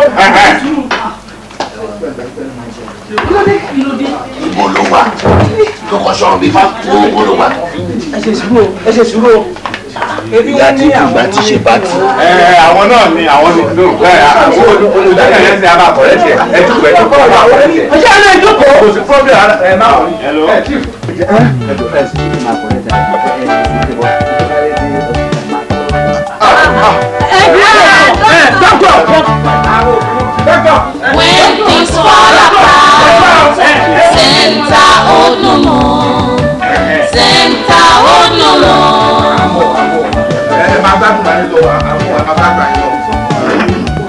Ibo ló wà? Lọ́kọ̀ sọ̀rọ̀ bí fa gbogbo ló wà. ẹ ṣe sùúrù ẹ ṣe sùúrù o. ebi wọn ní àwọn ti ṣe bá ti. Ẹ àwọn náà ni àwọn ni ló bẹ́ẹ̀ àwọn olùdarí ẹ̀ ṣe àbá àkọ́rẹ́ tiẹ̀ ẹ̀ ti pẹ̀ tó kọ́ àbá àkọ́rẹ́ tiẹ̀. ọjọ́ ilé ìjókòó. Kò sí problem ẹ máa wọ̀ ní. Hello. When things fall apart, Santa Onomo, Santa Onomo. ẹ máa gbádùn máa ń lọ àwọn máa gbádùn àyè lọ.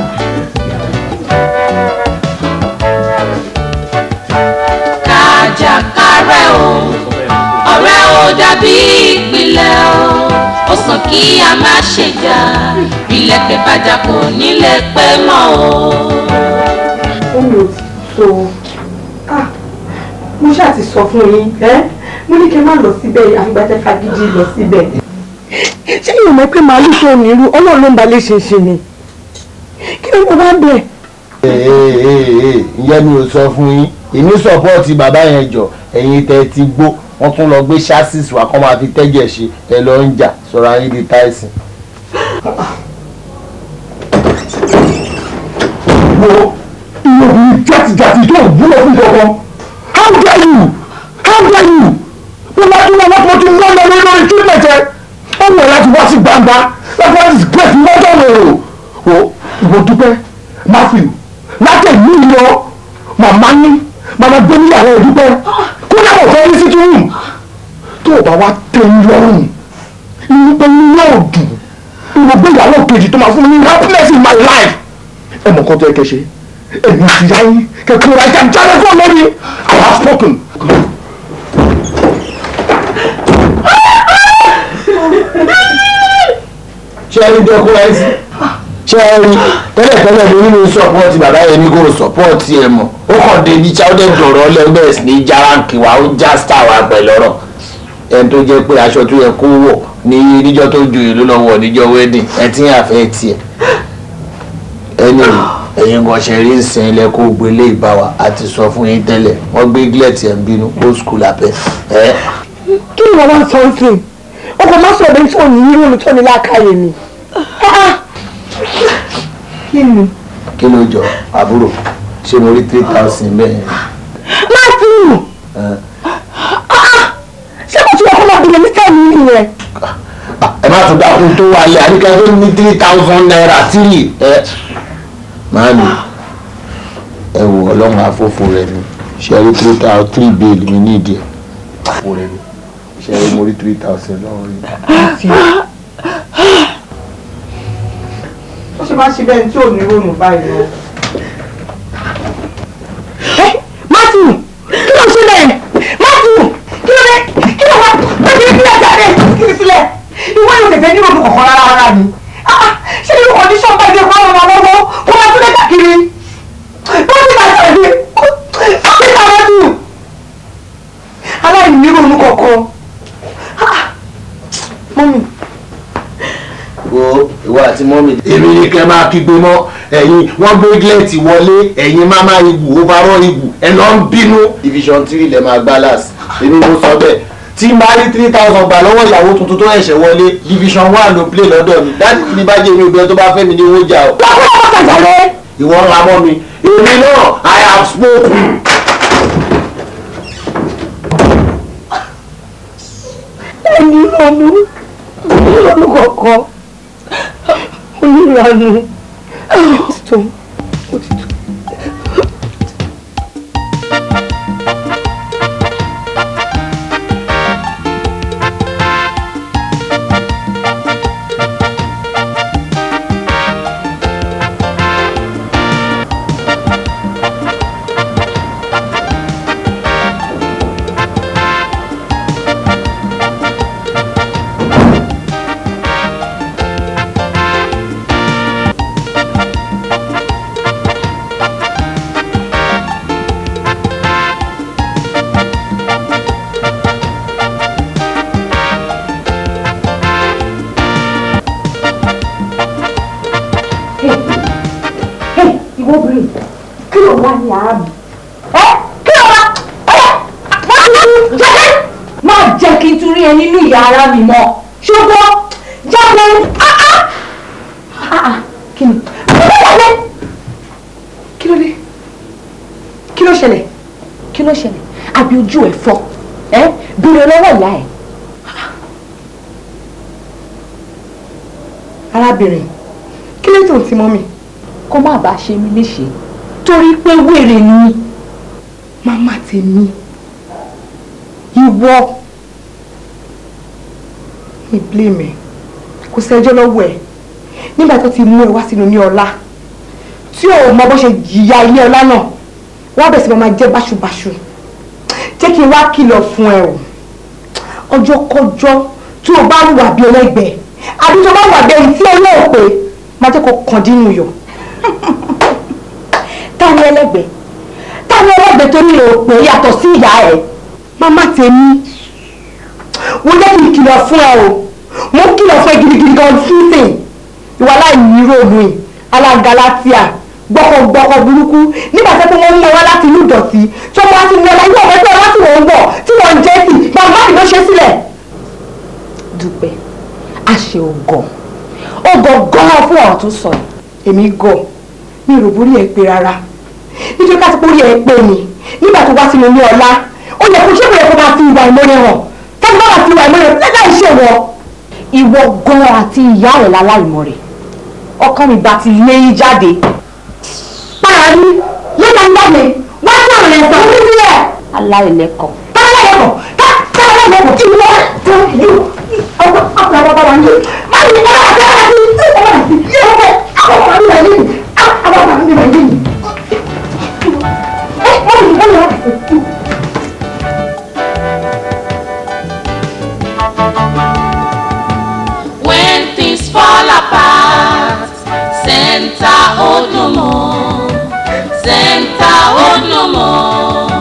Kàjàkárẹ̀ o, ọ̀rẹ́ ò dàbí ìpìlẹ̀ o, ó sàn kí a má ṣe jà, ìlẹ̀kẹ̀ bàjá kò nílé pẹ́ mọ́ o. ó mi ò ti so ah mo ṣáà ti sọ fún yín ẹ mo ní kí n má lọ síbẹ̀ àfìgbà tẹ́ fagídí lọ síbẹ̀. ṣé yóò mọ̀ pé màálù tó ní irú ọlọ́run ló ń balẹ̀ ṣe ṣe ni kí ló ń bá bẹ̀. ìyẹn mi ò sọ fún yín èmi sọpọ́ọ̀tì bàbá yẹn jọ ẹ̀yin tẹ́ ti gbó wọ́n tún lọ gbé chassis wá kọ́ máa fi tẹ́jẹ̀ ṣe ẹ lọ ń jà sọ̀rọ̀ ayé di táìsì. wo ìròyìn jàtìjàtì tó wúlò fún kankan how dare you how dare you mo máa tún wọn tó tún wọn lọ lórí lórí treatment ẹ ó wọ̀ láti wá sí gbangba láti wá sí great lọ́jọ́ lòrò wo ìwọ dúpẹ́ matthew láti ẹ̀mí lọ màmá ní màmá gbé níyàwó ìdúpẹ́ kó dábọ̀ fẹ́ ní sítú rúùmù tó o bá wá tẹ́ ń lọ́rùn inú pé inú yóò dùn inú gbé ìyàwó kejì tó máa fún mi ní happiness in my life ẹ mọ̀ nǹkan tó yẹ kẹ́ ṣe èmi ti yá yín kẹ́kẹ́ ra ìjà jáde fún lórí I have spoken. ṣé ẹni dẹkúrẹ́sì ṣé ẹni tẹ́lẹ̀tẹ́lẹ̀ mi nínú sọ́pọ́ọ̀tì bàbá yẹn ní kò sọ́pọ́ọ̀tì ẹ̀ mọ̀ ó kàn dé ní cháwọ́dẹ̀ dọ̀rọ̀ lẹ́gbẹ̀ẹ́ sí ní járáǹkì wa ó já star wa pẹ̀lú ọ̀rọ̀ ẹni tó jẹ́ pé aṣọ tó yẹ kó wọ̀ ní níjọ́ tó joyè ló lọ́wọ́ níjọ́ wedding ẹ ti ń àfẹ́ tiẹ̀ ẹni ẹ̀yin kan ṣe rí ìsìn ilẹ̀ kó gbélé ìbáwa àti sọ fún yín tẹ́lẹ̀ wọ́n gbé gílẹ̀tì ẹ̀ ń bínú old school abẹ́ ẹ̀ kí ni wọ́n wá sọ ń sìn ọkọ̀ má sọ̀rọ̀ bẹ́ẹ̀ tí ò ní yíró mi tó ní láàkáyè ni. kí ni. kí ló jọ àbúrò ṣé mo rí three thousand bẹ́ẹ̀ Matthew ṣé kò tún ọkọ̀ máa bìnrin ní tẹ́ẹ̀mì nìyẹn. ẹ má tún dákun tó wálé àríkà tó ní three thousand naira tírì ẹ máàmì ẹ wò ọlọ́run àfófó rẹ ni ṣe rí three thousand three bill mi ní ìdí ẹ̀ àpò rẹ ni ṣe rí mo rí three thousand lọ́wọ́ rí. ó ṣe máa ṣe bẹ́ẹ̀ tí ò ní ronú báyìí lọ. Matthew kí ló ṣe lẹ̀ Matthew kí ló dé kí ló wá bẹ́ẹ̀ ni kílẹ̀ jáde kí ni sílẹ̀ ìwọ yóò tẹ̀sẹ̀ ní ronú kọ̀ọ̀kan rárá rárá ni Ah, ṣé irú condition bá dé fún ọmọ ọmọ kó máa tún lé káàkiri wọ́n ti bàtà ẹ̀dí ó ti ta Matthew aláìní ní ronú kọ̀ọ̀kan mọ́mí wo ìwọ àti mọ́mì. èmi ni kẹ́ máa kígbe mọ́ ẹ̀yin wọ́n gbé gílẹ̀tì wọlé ẹ̀yin máma igu overall igu ẹ̀ lọ ń bínú. division three lẹ máa gbá last èmi mo sọ bẹ́ẹ̀ tí n bá rí three thousand gbà lọ́wọ́ ìyàwó tuntun tó ẹ̀ṣẹ̀ wọlé division one ló play lọ́dọ̀ mi dáàdì mi ní bá jẹ́ mi obìnrin tó bá fẹ́ mi ní owó jà o. ìwọ ńlá mọ́ mi èmi náà I have spoken. ẹni lọ́nu lọ́nu kọ̀ọ̀kan onílànà tó ìwọ obìnrin kí ló wá ní ara mi. ẹ kí ló wá ẹ má tún jáde má jẹ́ kí n tún rí ẹ nínú ìyá ara mi mọ́ ṣùgbọ́n jáde ah ah ah kí ni jáde. kí ló dé kí ló ṣẹlẹ̀ kí ló ṣẹlẹ̀ àbí ojú ẹ̀ fọ́ ẹ béèrè lọ́wọ́ ìyá ẹ̀. arábìnrin kí ló tó ń ti mọ́ mi. kó má bàa ṣe mí léṣe torí pé wèrè ni. màmá tèmi ìwọ mi blame ẹ kò sẹ́jọ́ lọ́wọ́ ẹ nígbà tó ti mú ẹ wá sínú ní ọlá tí ò mọ bó ṣe jìyà ilé ọlá náà wọ́n bẹ̀ sí máa jẹ́ báṣubàṣu jẹ́ kí n wá kìlọ̀ fún ẹ o ọjọ́ kọjọ́ tí o bá wà bí ẹlẹ́gbẹ̀ẹ́ àbí tó bá wà bí ẹni tí ọlọ́ọ̀ pé máa jẹ́ kó kàn dínú yọ̀. ta ni ẹlẹ́gbẹ̀ẹ́ ta ni ẹlẹ́gbẹ̀ẹ́ tó ní òpè yàtọ̀ sí ìyá ẹ̀. màmá tèmi wọ́n jẹ́ kí n kìlọ̀ fún ẹ o mo ń kìlọ̀ fún ẹ gidigidi gan sísìn ìwà láìní róòmù alágalatia gbọ́kọ̀gbọ́kọ̀ burúkú nígbà tó wọ́n ń lọ wá láti inú ìdọ̀tí tí wọ́n wá sí wọlé yóò fẹ́ tó láti wọ́n ń bọ̀ tí wọ́n ń jẹ́ sí màmá mi ló ṣe sílẹ̀. dúpẹ́ a ṣe ògàn ògàn gan-an fún ọ̀rọ̀ tó sọ yìí. èmi gọ̀ mi ò rò borí ẹ pé rárá nítorí ká ti borí ẹ pé ni nígbà tó wá sínú ilé ọlá ó yẹ kó ṣé kò yẹ kó máa fi ìwà ìmọ̀ràn hàn táwọn bá máa fi ìwà ìmọ̀ràn lẹ́gbàá ìṣe wọ. ìwọ gan-an àti ìyá rẹ̀ láláìmọ̀ rẹ̀ ọkàn mi bá ti lé yín jáde. para ní lẹ́gbàá ń jáde wá sí àwọn ẹ̀sán orí sílẹ̀. aláìlẹ́kọ̀ọ́. táláìlẹ́kọ̀ọ́ táláìlẹ́kọ̀ọ́ kí wọ́n tó yóò ọkọ̀ ọkọ̀ àwọn bàbá yìí máa ń yẹ ọ̀rọ̀ àti ọ̀rọ̀ àti ọ̀rọ̀ àti àwọn ọmọ mi wà yìí àwọn ọmọ mi wà yìí. ẹ wọ́n mi wọ́n mi wà yìí. When things fall apart, Santa hold no more. Santa hold no more.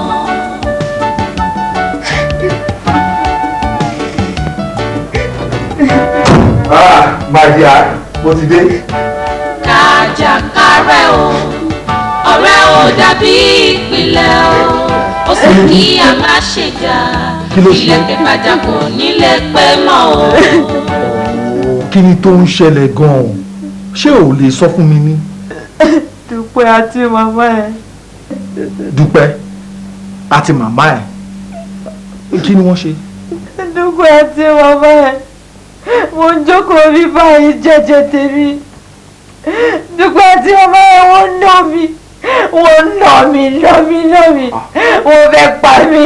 Màdìá, mo ti dé. kàjàkárẹ̀ o ọ̀rẹ́ ò dàbí ìpìlẹ̀ o ó sì kí a má ṣe jà Kí ló ṣe? ilẹ̀kẹ̀ bàjá kò nílé pé mọ́ o. kí ni tó ń ṣẹlẹ̀ gan-an ṣé ò lè sọ fún mi ní dúpẹ́ àti màmá ẹ̀ dúpẹ́ àti màmá ẹ̀ kí ni wọ́n ṣe. dúpẹ́ àti màmá ẹ̀ mo ń jókòó rí báyìí jẹ́jẹ́ tèmi dúpẹ́ àti màmá ẹ̀ wọ́n ná mi wọ́n ná mi ná mi ná mi wọ́n fẹ́ pa mí.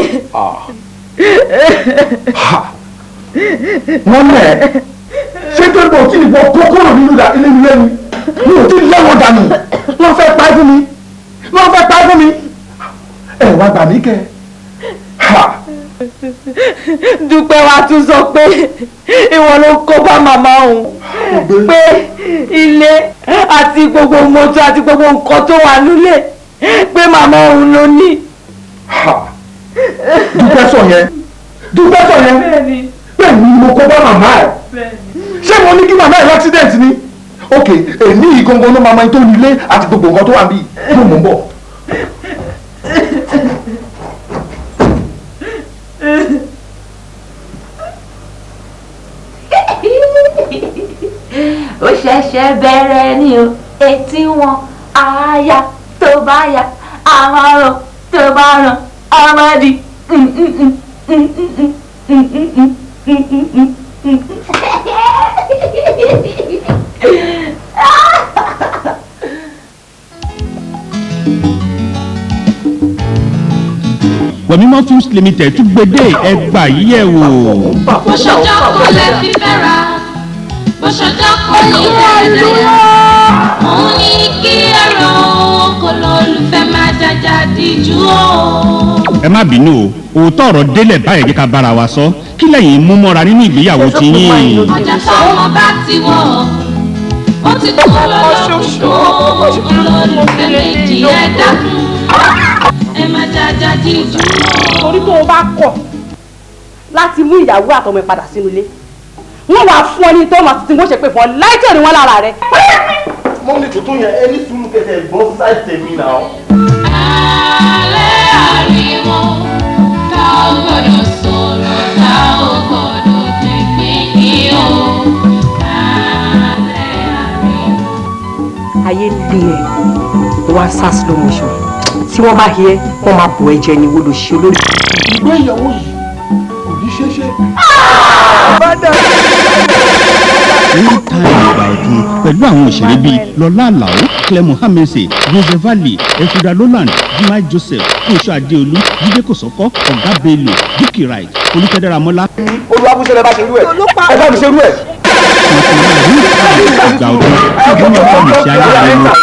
wọ́n mẹ̀ ẹ́ ṣé tó ń bọ̀ kí ìwọ kókóró nínú ilé mi lẹ́nu mi ò tí ì lẹ́wọ̀n dànù wọ́n fẹ́ pa fún mi wọ́n fẹ́ pa fún mi ẹ wá gbà mí kẹ́ dúpẹ́ wa tún sọ pé ìwọ ló kó bá màmá òun pé ilé àti gbogbo mọ́tò àti gbogbo nǹkan tó wà nílé pé màmá òun ló ní. dúpẹ́ sọ yẹn dúpẹ́ sọ yẹn bẹ́ẹ̀ ni mo kó bá màmá ẹ̀ ṣé mo ní kí màmá ẹ̀ l'accident ni ok èmi yìí gangan ló máa ma tó nílé àti gbogbo nǹkan tó wà níbí yóò mọ̀ ń bọ̀. ó ṣẹ̀ṣẹ̀ bẹ̀rẹ̀ ni o etí wọn àáyá tó bá yá àmọ́ràn tó bá ràn ọmọdé. wẹ̀mímọ́ films limited tún gbédè ẹgbà yíyẹ̀ wò. bó ṣọjọ́ kò lè fi fẹ́ra bó ṣọjọ́ kò ní ẹ̀ẹ́dẹ̀ òun ní kí ẹ̀rọ kò lólùfẹ́ máa jàjà díjú o. ẹ má bínú o òótọ́ ọ̀rọ̀ délẹ̀ báyìí jẹ́ ká bára wa sọ kí lẹ́yìn mú mọ́ra nínú ìgbéyàwó ti yín. ọjà táwọn bá ti wọ̀ ó ti kú lọ́lọ́kùnkùn olólùfẹ́ méjì ẹ̀ dákun ẹ má jàjà díjú o. torí tó o bá kọ̀ láti mú ìyàwó àtọmọ ẹ padà sínú ilé wọn wàá fún ọ ní tó máa tuntun wọn ṣe pé fún ọ láìjọ ni wọn lára rẹ. mọ́mí tuntun yẹn ẹni sùúrù kẹsẹ̀ gbọ́ sáì tèmi náà. alẹ́ ariwo ká ò gbọ́dọ̀ sọ̀rọ̀ ká ò gbọ́dọ̀ tẹ̀gbẹ́ kí o. alẹ́ ariwo. ayé lé ẹ wá sá slow motion tí wọ́n bá yẹ wọ́n máa bọ̀ ẹ jẹ ni wọ́n lọ ṣe olórí. ìgbé ìyàwó yìí kò ní ṣeé ṣe. ní táìmù ìgbà ọ̀tun pẹ̀lú àwọn òṣèré bíi lọ́lá àlàó clem mohammed jose valley efrida roland jimai joseph fúnṣọ adéolú jíde kòsọ́kọ́ ọ̀gá bello dúkì right olùkẹ́dẹ́ramọ́lá. olùwàbùsọ̀lẹ̀ bá ṣe rú ẹ̀ ẹ bá mi ṣe rú ẹ̀. ìgbà ọ̀tun ṣùgbọ́n mi kọ́ mi ṣe ayé rẹ lọ.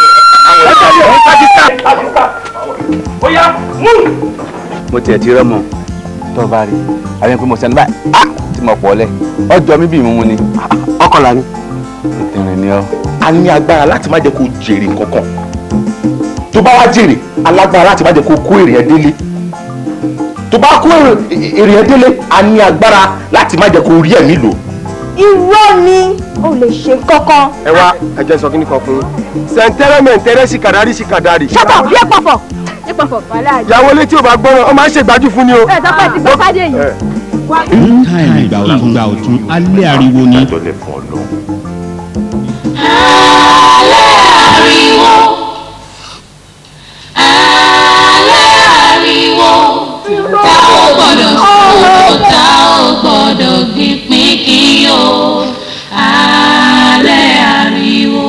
mo tiẹ̀ ti rẹ́ mọ̀ tó bá rí àwọn ẹgbẹ́ mo sẹ́ni báyìí á tí mo pọ̀ lẹ̀ ọjọ́ mi bí ìmúmu ni. ọkọlá ni. ìtìrìn ni ọ. a ní agbára láti má jẹ́ kó jèrè kankan tó bá wá jèrè alágbára láti má jẹ́ kó kó èrè ẹ délé tó bá kó èrè ẹ délé a ní agbára láti má jẹ́ kó rí ẹ̀mí lò. irọ́ ni o lè ṣe kankan. ẹ wá ẹ jẹ́ sọ kí ni kan fún yín sẹ̀ńtẹ́rẹ́ mẹ̀ńtẹ́rẹ́ ṣìkàdárí ṣìkàdárì. ṣọ́tọ̀ bí ẹ pọ̀fọ̀ ẹ pọ̀fọ̀ wàhálà yìí. ìyàwó létí ò bá gbọ́ràn ọ máa ń ṣègbájú fún ni o. ẹ tọ́pẹ́ ti gbọ́ fádé yìí. ní táìmù ìgbà ọ̀tun ìgbà ọ̀tun alẹ́ ariwo ni. ariwo alẹ́ ariwo tá ò gbọ́dọ̀ sọ̀rọ̀ tá ò gbọ́dọ̀ gbìpín kí o alẹ́ ariwo.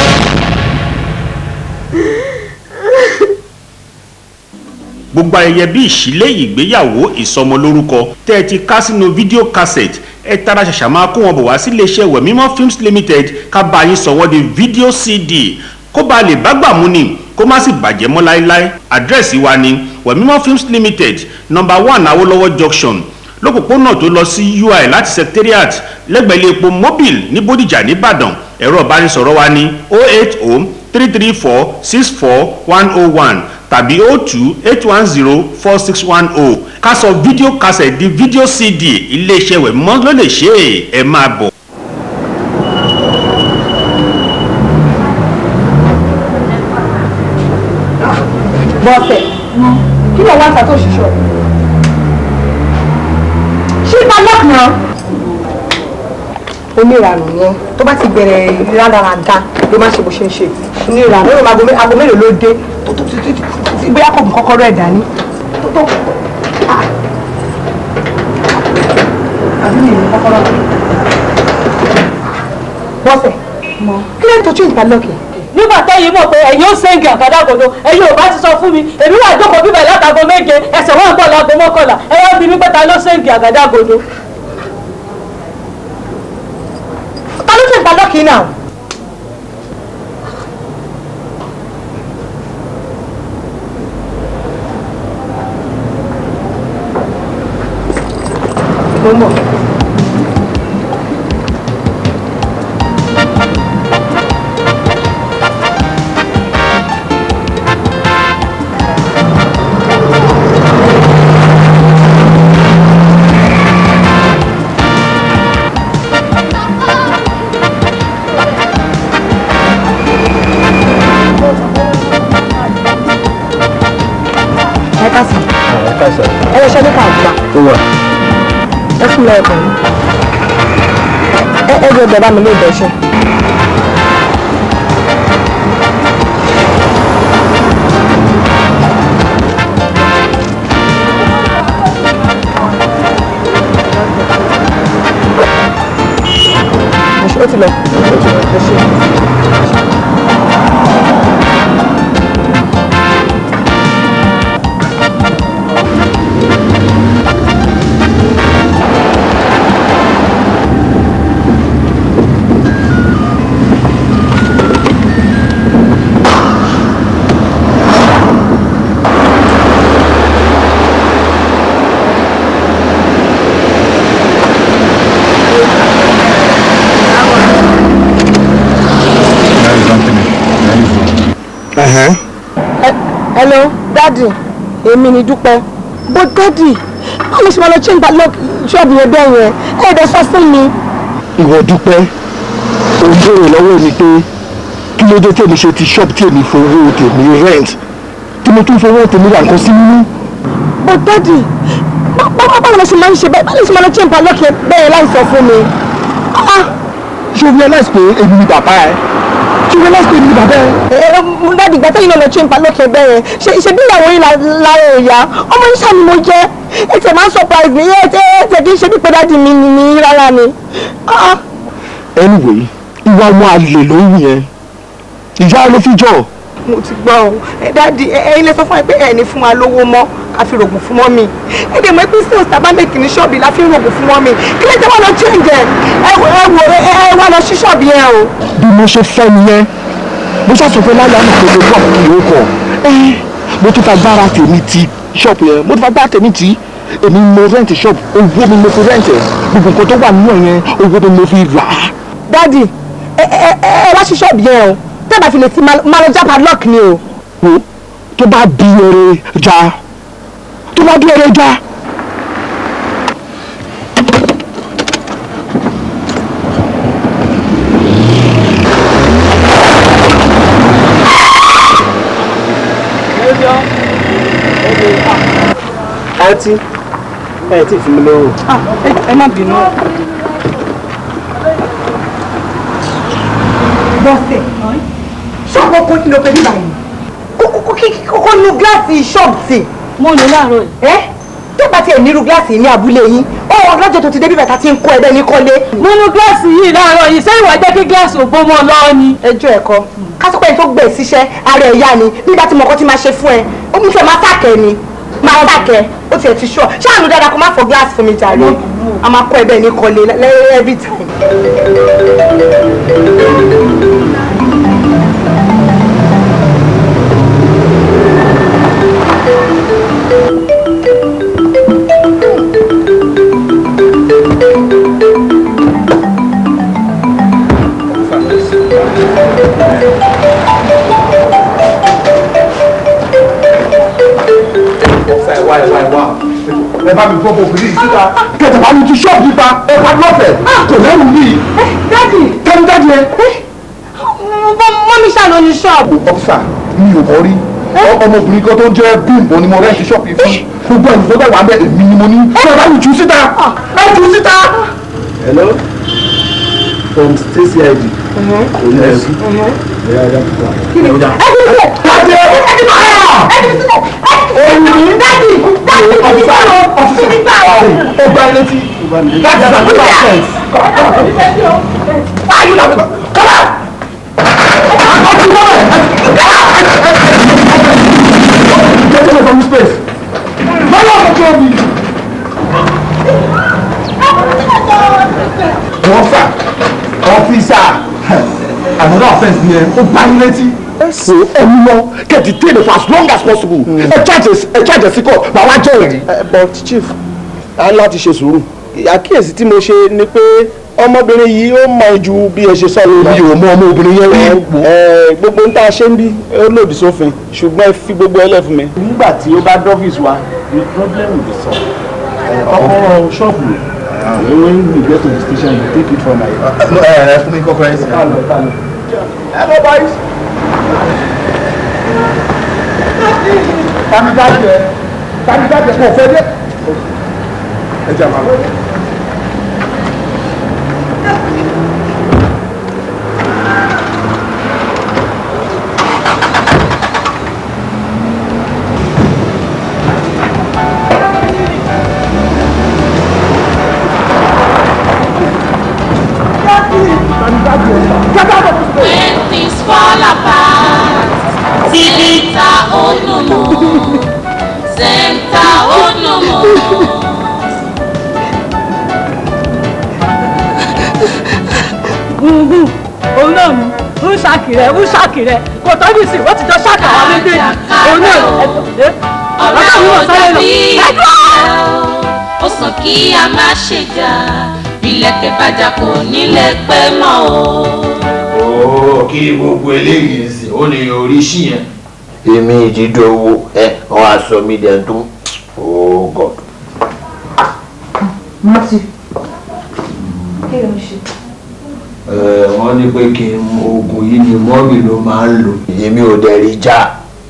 gbogbo ayẹyẹ bíi ìṣílẹ̀ ìgbéyàwó ìsọmọlórúkọ tẹ́ ẹ ti ká sínú fídíò cassette ẹ tara ṣàṣà máa kó wọn bọ̀ wá sílé iṣẹ́ wẹ̀mímọ́ films limited ká bá yín sọ wọ́n di fídíò cd kó bá lè bá gbà mú ni kó má sì bàjẹ́ mọ́ láéláé àdírẹ́sì wa ni wẹ̀mímọ́ films limited number one awolowo junction lópòpónà tó lọ sí ui láti secretariat lẹ́gbẹ̀ẹ́ ilé epo mobil ní bódìjà nìbàdàn ẹ̀rọ ìbánisọ̀rọ̀ wa ní 080 334 64101 tàbí 02 810 4610 ká sọ fídíò cassette di fídíò cd iléeṣẹ́ wẹ̀ mọ́ ló lè ṣe é ẹ máa bọ̀. bọ́sẹ̀ kí ló wá ń ta tó ṣiṣọ́ ṣí padlock náà oníranù ni ẹ tó bá ti bẹ̀rẹ̀ rádaràda ló máa ṣe bó ṣe ń ṣe oníranù ó lè máa aago mélòó ló dé tó tó tó tí bóyá kò mú kọ́kọ́rọ́ ẹ̀ dání tó tó ah. àbí mi ní kọ́kọ́rọ́ bọ́sẹ̀ kí ló ń tó change padlock yìí nígbà tẹ́yìn mọ̀ pé ẹ̀yin ó sẹ́ǹgì àgádágodo ẹ̀yin ò bá ti sọ fún mi èmi wà jókòó bíbẹ̀ látago méje ẹsẹ̀ wọn ń bọ̀ láago mọ́kànlá ẹ wá bí mi pé ta ló sẹ́ǹgì àgádágodo. ta ló change padlock yìí náà. mo ń bọ̀. ẹ ká sàn ẹ káàsán. ẹ lọ ṣe ní káàdùmá ó wà. ẹ fún mi ẹ̀kọ́ ẹ ẹ jẹ́ bẹ̀rẹ̀ bá mi lé ìbẹ̀ṣẹ̀. ó ti lọ. ẹ ṣe. Ẹ̀hẹ́n. hello dadi èmi ni dúpẹ́ bó dadi báwo ṣe máa lọ change padlock ṣọ́ọ̀bù yẹn bẹ́ẹ̀ yẹn ẹ ẹ̀ dẹ̀ sọ fún mi. ìwọ dúpẹ́ ò ń béèrè lọ́wọ́ mi pé kí ló dé tèmi ṣe ti shop tèmi fowó tèmi rent tí mo tún fowó tèmi ra nǹkan sí nínú. bó dadi báwo báwo lọ ṣe máa ń ṣe bẹ́ẹ̀ báwo ṣe máa lọ change padlock yẹn bẹ́ẹ̀ láì sọ fún mi. Ah, ṣé o realize pé èmi ni bàbá ẹ ṣé o realize pé èmi ni bàbá ẹ. ẹ ẹ dadi ìgbà tẹ́yìn náà lọ change padlock yẹn bẹ́ẹ̀ yẹn ṣe ṣe bí ìyàwó yín la- lára ẹ̀yà ọmọ yín ṣàní mo jẹ́ ẹ tẹ̀ máa ń surprise mi ẹ tẹ̀ ẹ tẹ̀ kí n ṣe bí pé dadi mi ni mi rárá ni. Ah, anyway ìwà ọmọ àlè ló ń wù yẹn ìyá ló fi jọ mo ti gbọ́ ọ ẹ dáàdi ẹ ẹ̀yin lè sọ fún ẹ pé ẹ ní fún wa lówó mọ́ ká fi rògùn fún mọ́mì ẹ dẹ̀ mọ́ pé sales tá a bá mẹ́kì ní ṣọ́ọ̀bì la fi ń rògùn fún mọ́mì kí lè jẹ́ wọ́n lọ change ẹ ẹ wò ẹ wò ẹ ẹ wá lọ sí ṣọ́ọ̀bì yẹn o. bí mo ṣe fẹ́ nìyẹn mo ṣàṣọfẹ́ láyé àmì pé mo gbọ́ ìlú kọ̀ mo tún fa gbára tèmi ti ṣọ́ọ̀bù yẹn mo tún fa gbára tèmi ti èmi mo rent shop owó mi mo fi rent ẹ̀ gbogbo nǹkan tó wà nínú ẹ̀ yẹn owó mi mo fi rà á. dáàdi ẹ ẹ ẹ wá sí ṣọ́ọ̀bì yẹn o tẹ́ bá fi lè ti máa lọ já padlock ni o. wo tó bá di eré já tó bá di eré já. àǹtí ẹ ti fún mi lówó. ẹ má bínú. bọ́sẹ̀ ṣọ́ọ̀bù ọkọ̀ kí ló fẹ́ bí báyìí kókó kókó nu gíláàsì ṣọ́ọ̀bù tì. mo lò láàárọ̀ yìí. ẹ tó bá tiẹ̀ nírú gíláàsì ní abúlé yín ó lọ́jọ́ tó ti débi bàtà tí ń kọ́ ẹbẹ́ ní kọ́lé. mo nu gíláàsì yìí láàárọ̀ yìí sẹ́yìn wá jẹ́ kí gíláàsì ò bómọ lọ́wọ́ ni. ẹjọ́ ẹ̀kọ́ kásọpẹ́ tó gbẹ̀ síṣẹ́ ara ẹ̀ yá ni nígbà tí mọ̀kọ́ ti máa ṣe fún ẹ ó mú fẹ́ máa tàkẹ́ ni máa tàkẹ́ ó tiẹ̀ ti ṣọ́ ṣáàánú dáadáa kó má fọ gíláàsì fún mi jàre a máa kọ́ ẹbẹ́ ní kọ́lé lẹ́yìn every time. ẹ bá mi gbọ́ bọ̀ bìrì síta kẹtẹ bá mi ti ṣọ́ọ̀bù nípa ẹ bá lọ́fẹ̀ẹ́ kò lẹ́rù ní. dádì kẹ́mi dájú ẹ. mọ́mí ṣàlọ́ ní ṣọ́ọ̀bù. ọ́físà mi ò mọ̀ rí ọmọbìnrin kan tó ń jẹ́ bímbọ ni mo rẹ́ǹtì ṣọ́ọ̀bù yìí fún gbogbo ẹ̀yìn tó dẹ̀ wà ń bẹ̀ èmi ni mo ní ṣé ẹ bá mi jù síta ẹ jù síta. hello from stacy id òní ẹ̀sìn ẹ̀yà ẹ̀yà tó wà. kí ni ó dá. kájẹ olùdí dájú dájú ọ̀fíìsà ọ̀fíìsà ọgbà ilé tí that is another offence. why you not come on. Get away from this place. No one control me. Officer, officer, another offence ni ẹ, ó gbá yín létí. So ẹni lọ get detained for as long as possible. Ẹ charges ẹ charges sí kọ́, màá wá jẹ́ ẹ̀rí. but chief a ní láti ṣe sùúrù àkíyèsí tí mo ṣe ni pé ọmọbìnrin yìí ó mọ ju bí ẹ ṣe sọ lọ. Mi ò mọ ọmọbìnrin yẹn rí. Ẹ, gbogbo ń tá a ṣe ń bí ó lòdì sófin ṣùgbọ́n ẹ fi gbogbo ẹlẹ́ fún mi. nígbà tí ó bá dọ́fíìsì wa the problem will be solved. ọkọ ṣọ́ọ̀bù when we get to the station you take it from my. Ẹ ẹ fún mi kọ́kọ́ ẹ sí. hello boys. Tani dájú ẹ, tani dájú ẹ kò fẹ́ dé. Ẹ jẹ́ àmàlà. When things fall apart, Sita Onumo, Senta Onumo. gbùngbùn òun náà mú ń ṣàkìrẹ ń ṣàkìrẹ kò tọ́jú sí wọ́n ti jọ ṣàkà wá méjèèjì òun náà ẹ̀ Ọ̀rẹ́ ọ̀gá mi ò wọ̀ sáré lọ. dàbí ẹ dúró. ìfẹ́ o, ó sàn kí a má ṣe jà, ìlẹ̀kẹ̀ bàjá kò nílé pẹ́ mọ́ o. ooo kí gbogbo eléyìí ń sìn ó ní orí sí yẹn. èmi ìdídò owó ẹ wọn á sọ mí dẹ̀ tó ooo god. Mọ́tì. Kí ló ń ṣe? ẹ wọ́n ní pé kí n mu oògùn yìí ni mọ́mì ló máa ń lò. èmi ò dẹ̀ rí já.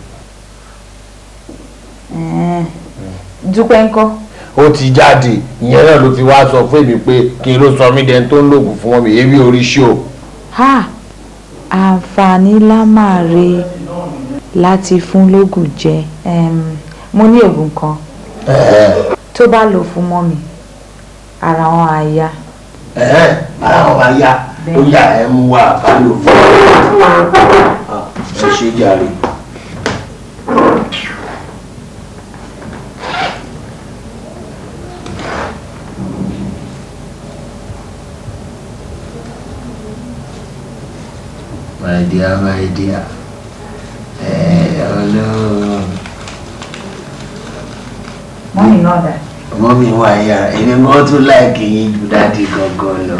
Dúpẹ́ ńkọ́. ó ti jáde ìyẹn náà ló fi wá sọ fún èmi pé kí n ló sọ mí dẹ̀ tó ń lògùn fún wọn mi èmi ò rí sí o. Ha! Àǹfààní lá máa re láti fún lógùn jẹ. Em, Mo ní oògùn kan tó bá lò fún mọ́mì ara wọn á yá. ẹ̀hẹ́n ara wọn máa yá ó yà ẹ́ mú wá ká lò fún ọ. ẹ ṣe jàre. my dear my dear ẹ ọlọ́run Mọ́mì náà dà. ọmọ mi wà yára èmi gan tún láìkì yín ju dáàdi gangan lọ.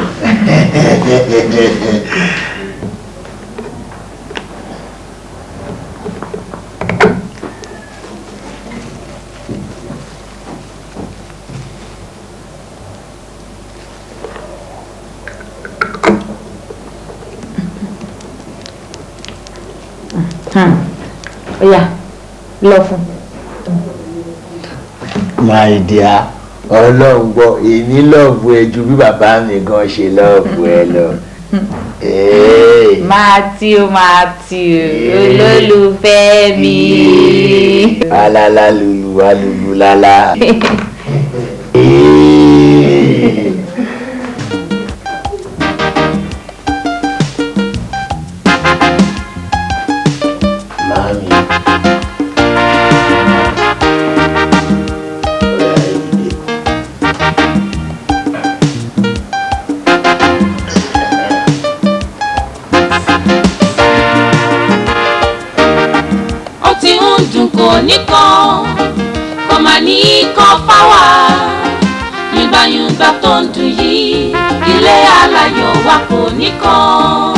Ó yá lọ fún. my dear ọlọ́run gbọ́ èmi lọ́ọ̀bù ẹ ju bí bàbá mi gan ṣe lọ́ọ̀bù ẹ lọ. Ee. Matthew Matthew olólùfẹ́ mi. alala lulu alulu lala. Mami. ó ti ń dùn kò nìkan kò má ní kan fáwà yùngbàyùngbà tó ń dùn yìí ilé aláyọ̀ wa kò nìkan.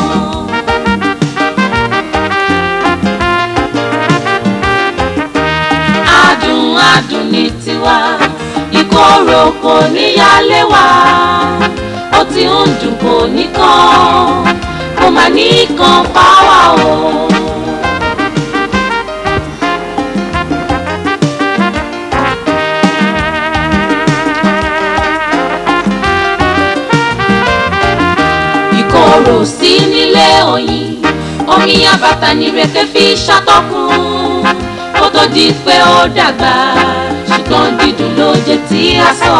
adùn adùn ní tiwa ìkorò kò níyàlé wa ó ti ń dùn kò nìkan kò má ní kan fáwà o. omi àbàtà nìrèké fi ṣàtọkùn kó tó di pé ó dàgbà ṣùgbọ́n dídùn ló jẹ́ tí a sọ.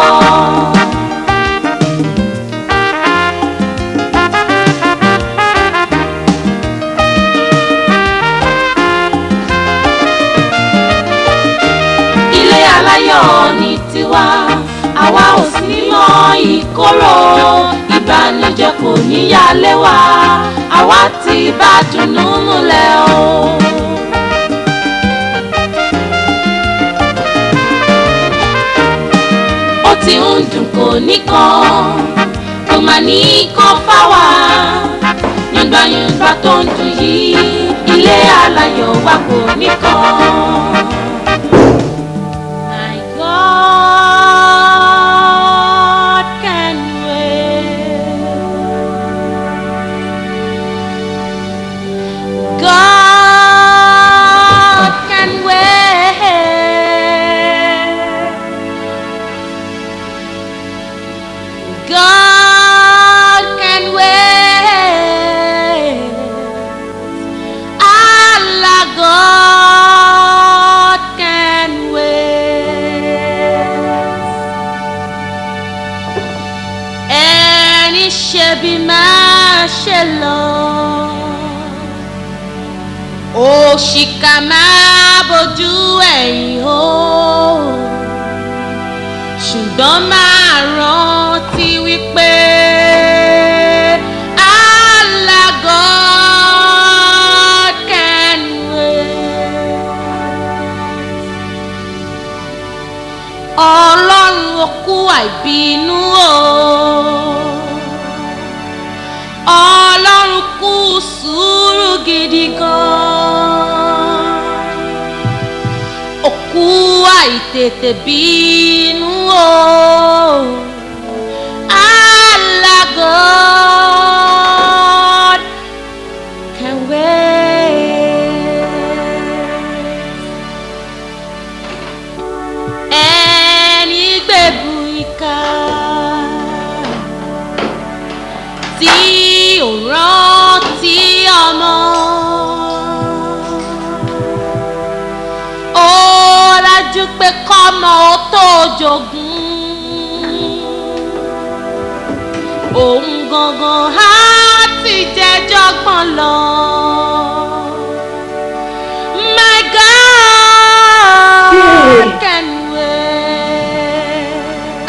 ilé aláyọ̀ ní tiwa àwa ò sí mọ ìkorò ìbànújẹ́ kò níyàlé wa àwa ti bá dùnnú múlẹ̀ o. ó ti ń dùn kò nìkan kò mà ní kan fáwa yàngbàyàngbà tó ń dùn yìí ilé aláyọ̀ wa kò nìkan. My God can wait. God can wait. God can wait. Allah God can wait. Ẹni ṣe bí máa ṣe lọ. Òṣìkà máa bójú ẹ̀yìn o. Ṣùgbọ́n máa rántí wípé Allah God can wait. Ọlọ́run okú àìbínú o. Ọlọ́run kú sùúrù gidi gan. Okú àìtètè bínú o. Allah God can wait. Ẹni gbẹ̀bù ìka tí ò rántí ọmọ. Ó dájú pé kọ́mọ ó tó jogún. Òun gangan á ti jẹjọ́ gbọ́n lọ. My God can wait.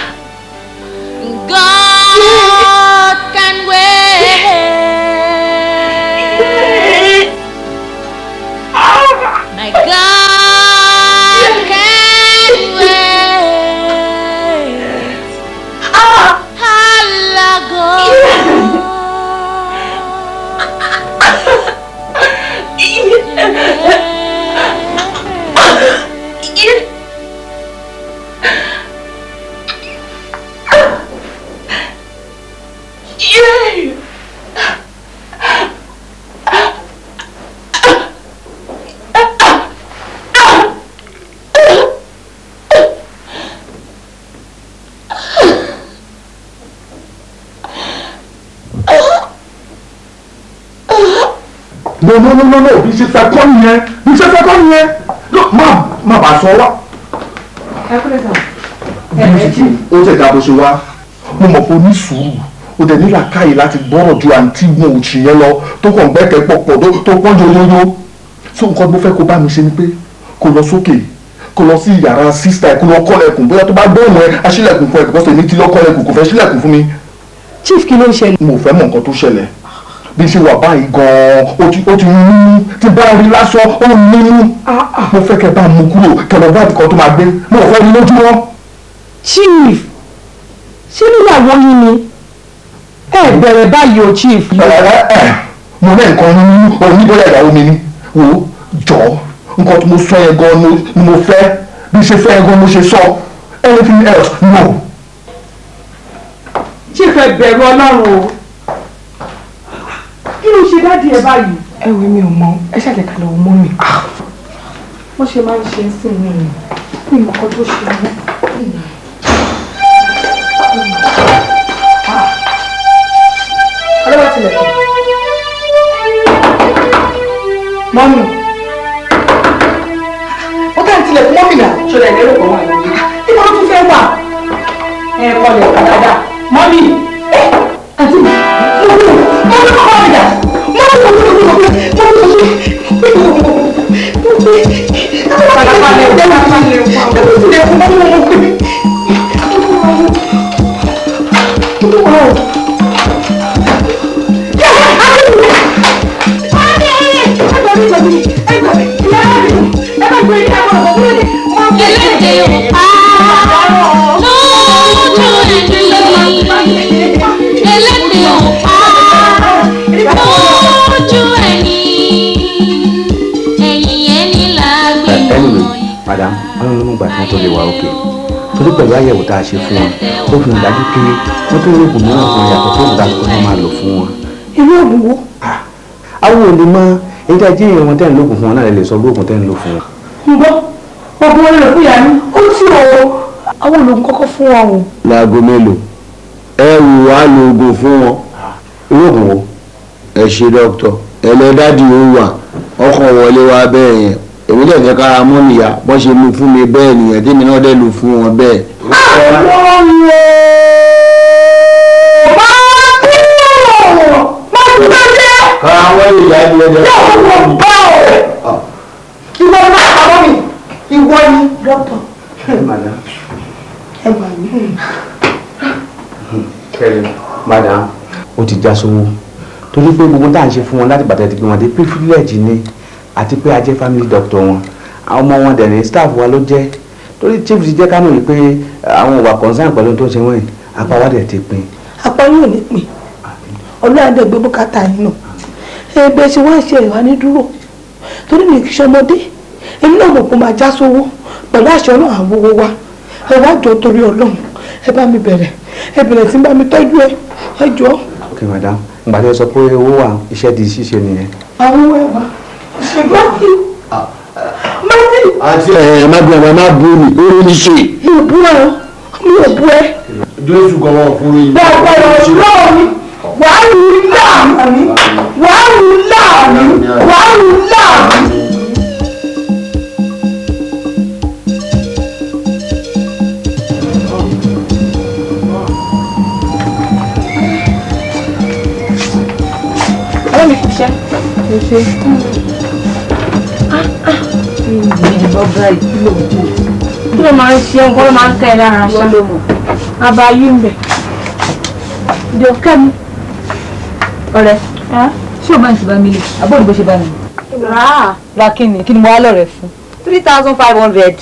God can wait. My God can wait. Allah no no no no no bí ṣe fẹ́ kọ́ nìyẹn bí ṣe fẹ́ kọ́ nìyẹn no má má bàa sọ wá. ẹ kúrẹ́ sàn. ó tẹ̀ dá bó ṣe wá mo mọ̀ pé o ní sùúrù o dẹ̀ nílà káyè láti gbọ́rọ̀ ju àǹtí wọn ò tì yẹn lọ tó kàn gbẹ́kẹ̀ pọ̀pọ̀ tó pọ́n yoyoyo so nǹkan tó fẹ́ kó bá mi ṣe ni pé kó lọ sókè kó lọ sí yàrá sísítà ẹ̀ kó lọ kọ́lẹ̀kùn bóyá tó bá gbóhùn ẹ aṣílẹ̀kùn fún ẹ because èmi ti lọ kọ́lẹ̀kùn kò fẹ́ ṣílẹ̀kùn fún mi. chief kí ló ń ṣẹlẹ̀. mo fẹ́ mọ̀ nǹkan tó ṣẹlẹ̀ bí ṣe wà báyìí gan-an ó ti ó ti mímú tí bá rí lásán ó mímú mo fẹ́ kẹ́ bá mú kúrò kẹlẹ́ bá nǹkan tó máa gbé mo ò fẹ́ rí lójúmọ́. chief ṣé níyàwó yín ni ẹ bẹ̀rẹ̀ báyìí o chief. ẹ ẹ ẹ mo ní nǹkan nínú oníbọ̀lẹ̀ ìyàwó mi ni wò ó jọ nǹkan tí mo sọ yẹn gan ni mo fẹ́ bí ṣe fẹ́ yẹn gan mo ṣe sọ anything else no. chief ẹ bẹ̀rù ọlọ́run o kí ló ṣe dádì ẹ báyìí. ẹ wo mi ò mọ ẹ ṣàlẹ̀ kalẹ̀ ò mọ́ mi. wọ́n ṣe máa ń ṣe é sí mi ní ìmọ̀kọ́ tó ṣe mọ́. ọlọ́wọ́ tilẹ̀ kọ́. mọ́mì ó kàn tilẹ̀ fún mọ́mì náà. ṣọlá ẹ̀ lérò pọ̀ wà lórí. níbo ló tún fẹ́ wà. ẹ kọlẹ̀ ọ̀kadà dáadáa mọ́mì. ẹ àti mi mọ́mì mọ́mì kọ́kọ́ mi dà mọ́mì mọ́mì mọ́mì mọ́mì Elédè ọ̀pá lójú ẹni. Elédè ọ̀pá lójú ẹni. Ẹ̀yìn ẹni là gbé anyway madam ọlọ́run ló mú gbà tí wọ́n tó lè wà òkè torí pẹ̀lú àyẹ̀wò tá a ṣe fún wọn ó fi hàn dájú pé wọ́n tó ní oògùn mìíràn fún wọn yàtọ̀ fún òògùn tó máa lò fún wọn. irú oògùn wo. àwọn ò lè mọ èyí tí a jí ìrìn wọn tẹ́ ń lògùn fún wọn náà lè sọ bí oògùn tẹ́ ń lò fún wọn. ń gbọ́ oògùn wọn lè fún ìyá mi. ó tí o àwọn ológun kọ́kọ́ fún wa o. láago mélòó ẹ wù wá lo oògùn fún wọn irú oògùn wo. ẹ ṣe dókítà ẹlẹ́dàdì ó wà ọkàn wọlé wa bẹ́ẹ̀ yẹn èmi dẹ̀ fẹ́ kára mọ́ nìyà bọ́n ṣe lu fún mi bẹ́ẹ̀ nìyẹn tèmi náà dẹ̀ lu fún wọn bẹ́ẹ̀. kára wọ́n lè yá ilé ẹjọ́ ìwọ ni máa pamọ́ mi ìwọ ni dókítà. madam ẹ gbà mí. kẹrin madam ó ti já sówó torí pé gbogbo tá à ń ṣe fún wọn láti bàtà ti gbé wọn dé privilege ni àti pé a jẹ́ family doctor wọn àwọn ọmọ wọn dẹ̀rẹ̀ staff wa ló jẹ́ torí chief ti jẹ́ ká mọ̀ pé àwọn òwà concern pẹ̀lú tó ń ṣe wọ́n yìí apá wa dẹ̀ ti pin. apá yóò ní pin ọlọ́run dẹ̀ gbé bùkátà yín nù ẹgbẹ́ ṣe wá ṣe ìwà ní dúró torí mi kì í ṣọmọdé èmi náà mọ̀ pé máa já sówó pẹ̀lú àṣẹ ọlọ́run àwọn owó wa ẹ wá jọ torí ọlọ́run ẹ bá mi bẹ̀rẹ̀ ẹ bẹ̀rẹ̀ sí bá mi tọ́jú ẹ ẹ jọ. ok madam ìgbà tí wọ́n sọ pé owó wà iṣẹ́ di ṣíṣe nìyẹn. àwọn owó ẹ wá Matthew Matthew àti ẹ má bí ẹ má bú mi ó ní ṣe. mi ò bú ẹ o mi ò bú ẹ jésù kan wọn fún yín. bẹ́ẹ̀ bẹ́ẹ̀ lọ́wọ́ mi wàá rú láàmì wàá rú láàmì wàá rú láàmì. ọwọ́ mi kò ṣẹ́. kò ṣe. ọgbà ìkìlọ̀ kí ló máa ń ṣe nǹkan ló máa ń kẹ́ ẹ lára ṣá. ló mọ̀. abayí ń bẹ̀. ìdè òkè mi. ọ̀rẹ́ ṣé o máa ń ti bá mi lè àbóòdù bó ṣe bá mi. rà á. ra kí ni kí ni mo wá lọ́rẹ̀ fún. three thousand five hundred.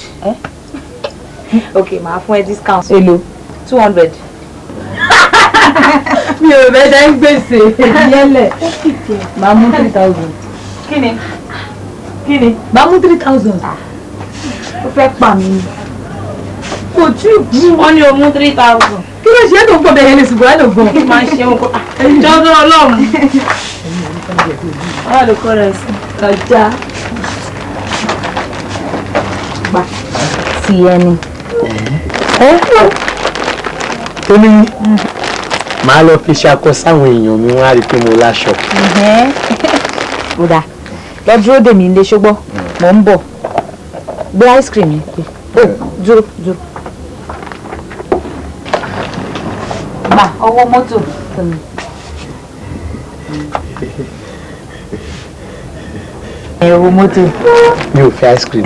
ok màá fún ẹ discount. èlò two hundred. mi ò bẹ́ẹ̀ dá ń gbèsè yẹlẹ̀ màá mú three thousand. kí ni kí ni màá mú three thousand. ó fẹ́ pa mí ni. kò tí ì kú. wọ́n ní o mú three thousand. kí ló ṣe é tó ń pọ̀ bẹ́ẹ̀ yẹn lè ṣùgbọ́n ẹ̀ ló gbọ́n. kí máa ń ṣe nǹkan. jọ́dún ọlọ́run. ọ̀rọ̀ ló kọ́ rẹ̀ sí. kọjá. gbà sí ẹni. tó ní màá lọ fi ṣakọ sáwọn èèyàn mi wọn á rí i pé mo láṣọ. ó dáa lọ dúró dè mí ilé ṣùgbọ́n mò ń bọ̀ gbé ice cream yẹn pé ó dúró dúró. gbà ọwọ́ mọ́tò fún mi. ẹ wo mọ́tò. mi ò fẹ́ ice cream.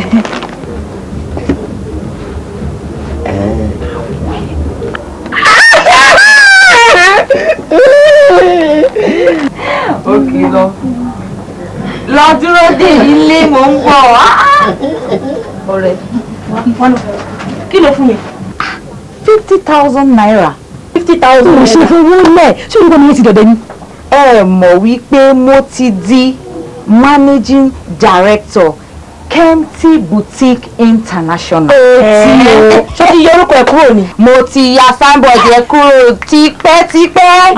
òkè lọ. lọ dúró dè ilé mò ń bọ̀. ọ̀rẹ́ wọ́n kí ló fún mi. fifty thousand naira. fifty thousand mo ṣe fowó lẹ̀ ṣé olùkọ́ mi ti dọ̀dẹ̀ ni. ẹ mọ̀ wípé mo ti di managing director Kempty Boutique International. ó ti o ṣé ti yọ orúkọ ẹ kúrò ni. mo ti ya signboard yẹn kúrò tipẹ́tipẹ́.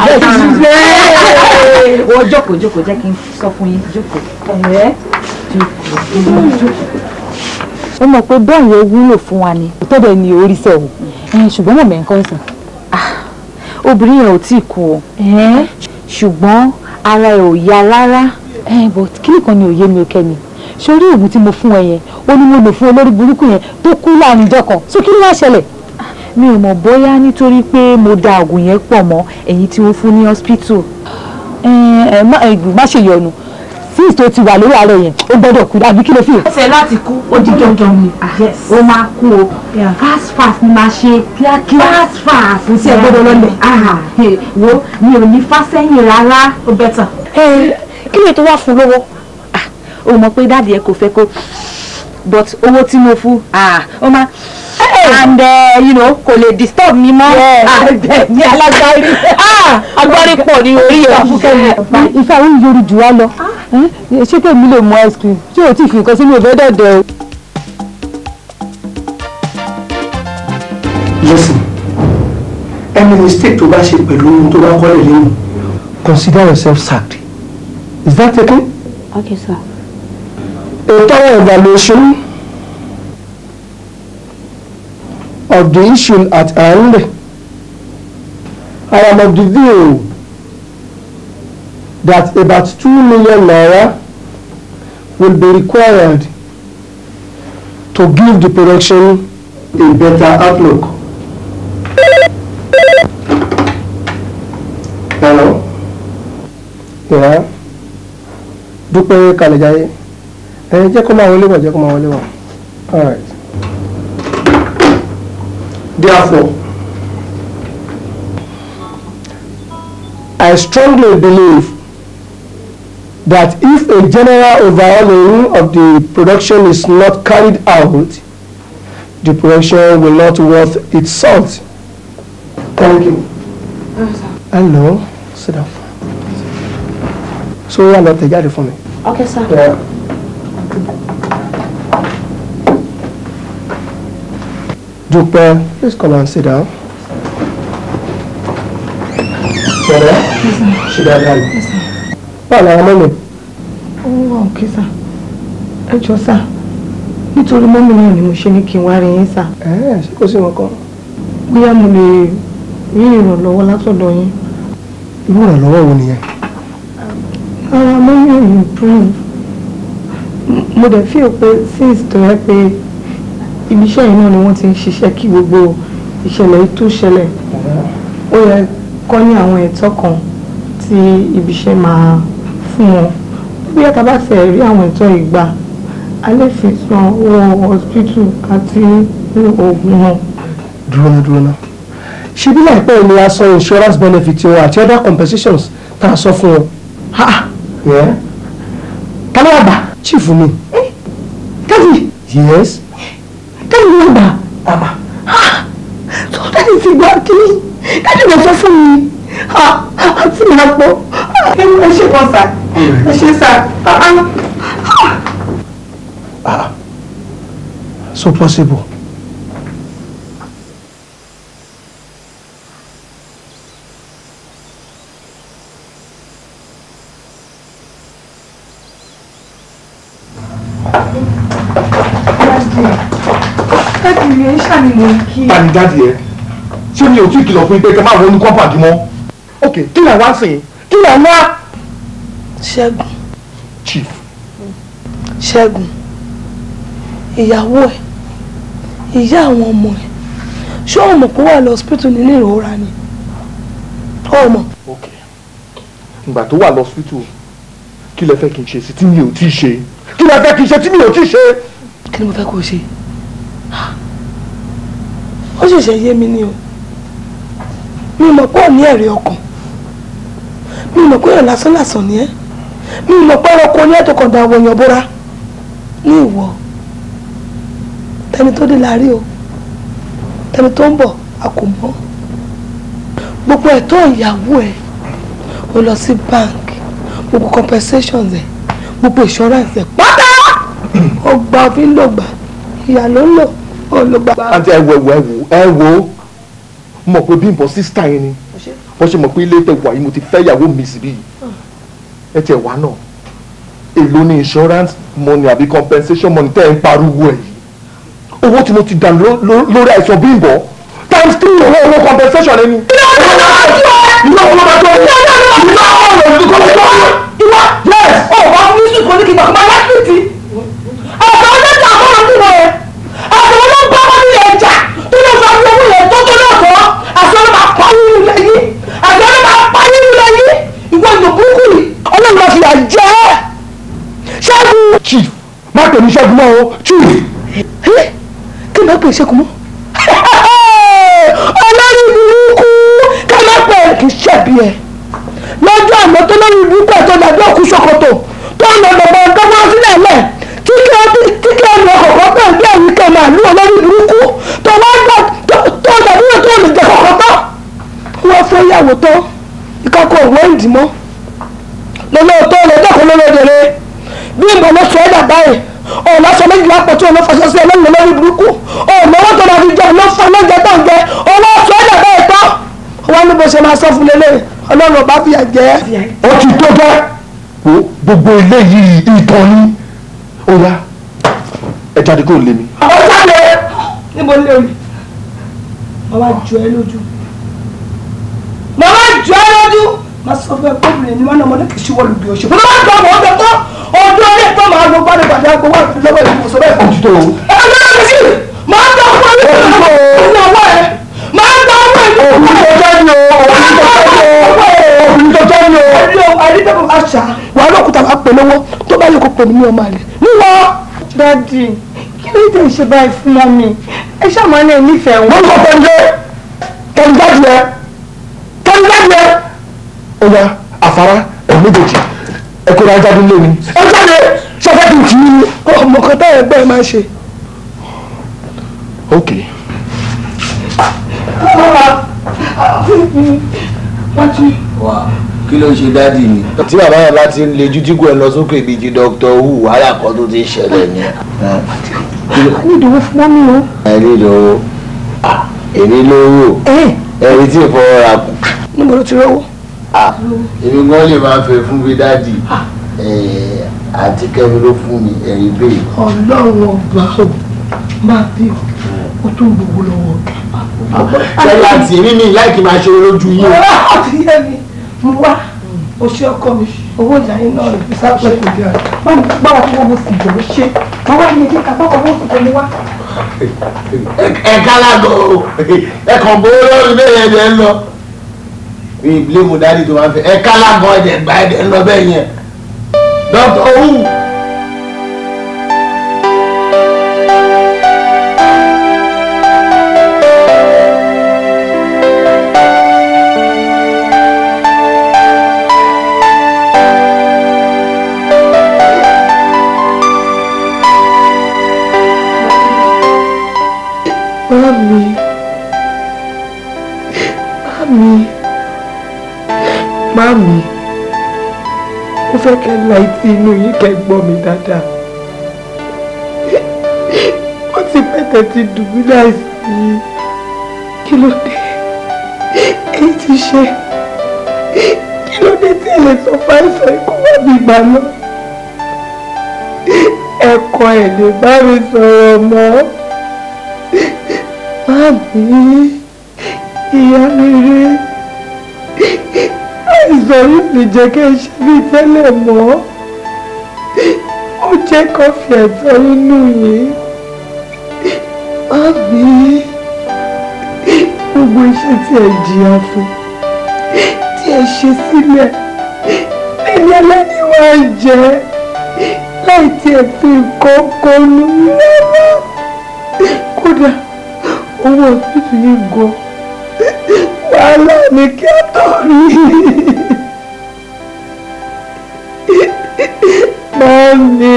wọ́n jókòó jókòó jẹ́ kí n sọ fún yín jókòó. ó mọ̀ pé bẹ́ẹ̀ yẹn wúlò fún wa ni. tó dẹ̀ ní orí sẹ́ o ṣùgbọ́n mọ̀ mẹ́ńkọ́ sìn. obìnrin yẹn ò tí ì kú o ṣùgbọ́n ara ẹ̀ ò yá rárá ẹ but kí nìkan ni òye mi ò kẹ́mi sórí oògùn tí mo fún ẹ yẹn ó ní mo lò fún olórí burúkú yẹn tó kú láàrin ìjọ kan so kí ló wá ṣẹlẹ̀ mi ò mọ̀ bóyá nítorí pé mo da oògùn yẹn pọ̀ mọ́ èyí tí wọ́n fún ní hospital ẹ ẹ má ẹ má ṣe yọnu since tó ti wà lórí ààrẹ yẹn ó gbọ́dọ̀ kú àbí kí ló fi. ṣe láti kú ó di dandan ni ó máa kú o fast fast ni máa ṣe kíákíá fast fast Kò sí ẹ gbọ́dọ̀ lọ́lẹ̀. wo mi ò ní fásẹ́yìn rárá ó bẹ́tà. kí ló tó wá fún lówó o mọ̀ pé dáàdi ẹ kò fẹ́ kó but owó tí mo fún ó máa and uh, you know kò lè disturb mi mọ́ ní alágbárí agbárí pọ̀ ní orí ẹ̀. ìfẹ́ àwọn yorí jù wá lọ ṣé kèmí lè mú ice cream ṣé o ti fi nǹkan sínú ìfẹ́ dẹ̀dẹ̀ o. listen any mistake tó bá ṣe pẹ̀lú ohun tó bá kọ́lẹ̀ lẹ́yìn consider yourself sacked is that taken? okay sir. a thorough evaluation of the issue at hand I am of the view that about two million naira will be required to give the production a better outlook. Hello? Yeah? Dúpẹ́ Kàlẹ́jáyé. Ẹ jẹ́ kó máa wọlé wọ̀ jẹ́ kó máa wọlé wọ̀. All right. Therefore, I strongly believe that if a general overhauling of the production is not carried out, the production will not worth its salt. Thank you. Hello, sit down. So, yà lọ tẹ̀ jáde fún mi. okay sir. Yeah. Dúpẹ́, please come and sit down. Ṣọ̀rẹ́, ṣe dáadáa ni. Báwo ni àwọn mọ́mí? ó wà òkè sà ẹ jọ sà nítorí mọ́mí náà ni mo ṣe ní kí n wá rí yín sà. Ẹ̀ẹ́ ṣé kò sí wọn kan? bóyá mo lè rí ìrànlọ́wọ́ látọ̀dọ̀ yín. Irú ìrànlọ́wọ́ wo nìyẹn? ara mọ́mí ò improve mo dẹ̀ feel pé since tó yẹ pé ibi iṣẹ́ yìí náà ni wọ́n ti ń ṣiṣẹ́ kí gbogbo ìṣẹ̀lẹ̀ yìí tó ṣẹlẹ̀ ó yẹ kọ́ ní àwọn ẹ̀tọ́ kan tí ibi iṣẹ́ máa fún wọn bí ẹ̀ka bá tẹ̀ rí àwọn ẹ̀tọ́ yìí gbà a lè fi san owó hospital àti oògùn wọn. Dúró ná dúró ná. Ṣé bí láìpẹ́ yìí ni a san insurance benefit wọn àti other compensations tá a sọ fún wọn? Ha! Yeah. Ta ló wà gbà? Chief mi. Daddy! Yes. Daddy ló gbà. Àmà. tó dáàdì ti gbà kí dáàdì lọ sọ fún mi àti mi àpò ẹ ṣe kàn sá ẹ ṣe sá. Ah. So possible. dáàdì mi ẹ ṣàníwò kí. ta ni dáàdi ẹ ṣé mi ò tí ì kìlọ̀ fún yín pé kẹ́ máa wọnú kọ́mpàdì mọ́. ok kí ni àwa ń sìn kí ni àwa. ṣẹ́gun chief ṣẹ́gun ìyàwó ẹ̀ ìyá àwọn ọmọ ẹ̀ ṣé o mọ̀ pé ó wà lọ hospital nínú ìrora ni ó mọ̀ ok ìgbà tó wà lọ́sítù kí lẹ fẹ́ kí n ṣe sí tí mi ò tí ì ṣe kí lẹ fẹ́ kí n ṣe tí mi ò tí ì ṣe. kí ni mo fẹ́ kó o ṣe ó ṣẹ̀ṣẹ̀ yé mi ni o mi mọ̀ pé ò ní ẹ̀rí ọkàn mi mọ̀ pé èèyàn lásán lásán ni ẹ́ mi mọ̀ pé ẹranko ní ẹ̀tọ́ kan da àwọn èèyàn bóra ní ìwọ tẹni tó dé la rí o tẹni tó ń bọ̀ a kò mọ̀ gbogbo ẹ̀tọ́ ìyàwó ẹ̀ o lọ sí bank gbogbo compensations ẹ̀ gbogbo insurance ẹ̀ pátá ó gba òfin ló gbà ìyá ló ń lò ó ló gbà. àǹtí ẹ wo ẹ wo ẹ wo mọ̀ pé Bímbọ́ sísítà yẹn ni bó ṣe mọ̀ pé ilé tẹ̀ wà yìí mo ti fẹ́ ìyàwó mi síbí yìí ẹ tiẹ̀ wá náà èló ni insurance money àbí compensation money tẹ́ ẹ ń pariwo ẹ̀ yìí owó tí mo ti dà ló- ló- lórí àìsàn Bímbọ́ times three owó owó compensation ẹni. ìlú àwọn ọmọ tó ìlú àwọn ọmọ òṣèlú kọ́ lọ́wọ́. ìwọ yes ọ wà fún yíṣu kò ní kí n gbà kó máa láti tì àtọ̀ ọlọ́jà àkọ́rọ̀ sí wọn yẹn àtọ̀ ọlọ́gbà wọn ní ẹja tó lọ sọ fún owó yẹn tó tó náà tọ́ àti ọlọ́mà pa nínú ilẹ̀ yìí àti ọlọ́mà pa nínú ilẹ̀ yìí ìwọ ìlú burúkú yìí ọlọ́run máa fi à jẹ́ ṣẹ́gun. chief má pè mí ṣẹ́gun mọ́ o chief. kí n bá pè ṣẹ́gun mọ́ ọlọ́run burúkú ká má pè é kì í ṣẹ̀bi ẹ̀ lọ́jọ́ àná tó lórí burúkú ẹ̀ tó dàbí òkú ṣòkòtò tó ń lọ gbọ̀gbọ̀ gbọ́gbọ́ sílẹ̀ lẹ̀ tí kí ẹ tí kí ẹ lọ kọ̀kọ́ pẹ̀ bí ẹ̀rí kẹ́ máa lú olórí burúkú tó wá gbọ́ tó dàbí ẹ̀ tó lè jẹ kọ̀kọ́ tán wọ́n fẹ́ yàwó tán ìkákọ̀ òwò ìdìmọ́ lọ́lọ́ tó lọ dẹ́kun lọ́lọ́dẹ̀rẹ́ bí ìmọ̀ ló sọ ẹ́ dà báyìí ọ̀nà aṣọ méjìlá pọ̀ tí òun fàṣọ sí ẹlẹ́yìn lórí burúkú ọ̀nà owó tó máa fi jẹ ọ̀nà fún ọlọ́jẹ tó ń jẹ owó aṣọ ẹ̀dá bẹ́ẹ̀ tán wọn ní bó ṣe máa sọ fún lélẹ̀ ọlọ́run ọba fìyà jẹ. ó ti tó gẹ́ wo gbogbo eléyìí ìtàn ni ó yá ẹ jáde kó lé mi. àwọn jáde níbo lè rí màmá jọ ẹ lójú màmá jọ ẹ lójú máa sọ fún ẹ pé obìnrin ni wọn náà ọmọdé kì í ṣíwọ́ lùdì òṣèlú bó bá gbọ́ ọmọ ọdọ tó ọdún ọdẹ tó máa lọ gbádùn gbàdúrà gbowó àti lọ́wọ́ ìlú sọ bẹ́ẹ̀. òtítọ́ o. ẹ ló ń sí máa ń tọ́ fún ẹni tó ń bọ̀ ìnáwó ẹ máa ń tọ́ fún ẹni tó ń bọ̀ òfin tó jẹ́ ni o òfin tó jẹ́ ni o. ẹni o àdìdẹ́kùn àṣà wàá lókùtà wàá pè lówó tó bá yẹ kó pè mí ní ọmọ àlè níwọ. dádì kí ló dé ṣe báyìí fún mọ́mí ẹ ṣàmọ́ náà nífẹ̀ẹ́ wọn. wọ́n sọ pé kẹ́ni jáde ẹ kẹ́ni jáde ẹ. ó yá àfárá ẹ̀ méjèèjì ẹ kó ra jáde lé mi. ẹ jáde sọfẹ́ kì í tì í. ọmọ kan táyà ẹgbẹ́ ẹ máa ṣe. ok. wà kí ló ń ṣe dádì mi. tí bàbá yẹn bá ti ń lejú tí kò ẹ lọ sókè bíi ti dr hu wàhálà kan tó ti ń ṣẹlẹ̀ ni. a ní ìdòwò fún mọ́mí o. ẹ ní ìdòwò èmi lówó ẹni tí ì fọwọ́ ra kù. níbo ló ti rówó. èmi gan lè máa fẹ́ fún mi dádì àti kẹ́mi ló fún mi ẹ̀rí bẹ́ẹ̀. ọlọ́run ọba ò máa bí o tún gbogbo lọ́wọ́ bẹ́ẹ̀ àti èmi mi láìkí máa ṣe lójú yín. àti yẹ mi mo wá o ṣe ọkọ mi owó ìyá yín náà lè sápẹ́ kò bí ara báwo báwo tí wọ́n mo sì jọ ṣe wọ́n wá ní kíkà báwo wọ́n sì tẹ̀lé wá. ẹ kálágò ẹ kàn bó lórí bẹ́ẹ̀ yẹn lẹ́ ń lọ. mi ìbílẹ̀ mo dádì tó máa fẹ́ ẹ kálágò ẹ̀dẹ̀ gbà ẹ̀dẹ̀ ń lọ bẹ́ẹ̀ yẹn. dr hu. Mami, mami, mami, mo fẹ́ kẹ́ la etí inú yín kẹ́ gbọ́ mi dáadáa. Wọ́n ti pẹ́tẹ́ ti dùn mí láìsí. Kí ló dé? Èyí ti ṣe. Kí ló dé tí ẹ lè sọ fáìsàn ikú wá bí ìgbà lọ? Ẹ̀kọ́ ẹ̀ lè bá mi sọ̀rọ̀ mọ́. Mami, ìyá mi rí. Àìsàn yìí lè jẹ́ kí ẹ ṣe bí tẹ́lẹ̀ mọ́. Ó jẹ́ kọfí ẹ̀tọ́ inú yìí. Mami, gbogbo iṣẹ́ tí ẹ jìyà fún, tí ẹ ṣe sílẹ̀, ẹni ẹlẹ́ni wá jẹ́ láì tí ẹ fi nǹkan kan nù rárá. Kódà owó òtútù yìí gan wàhálà ni kí á tó rí mọ́mí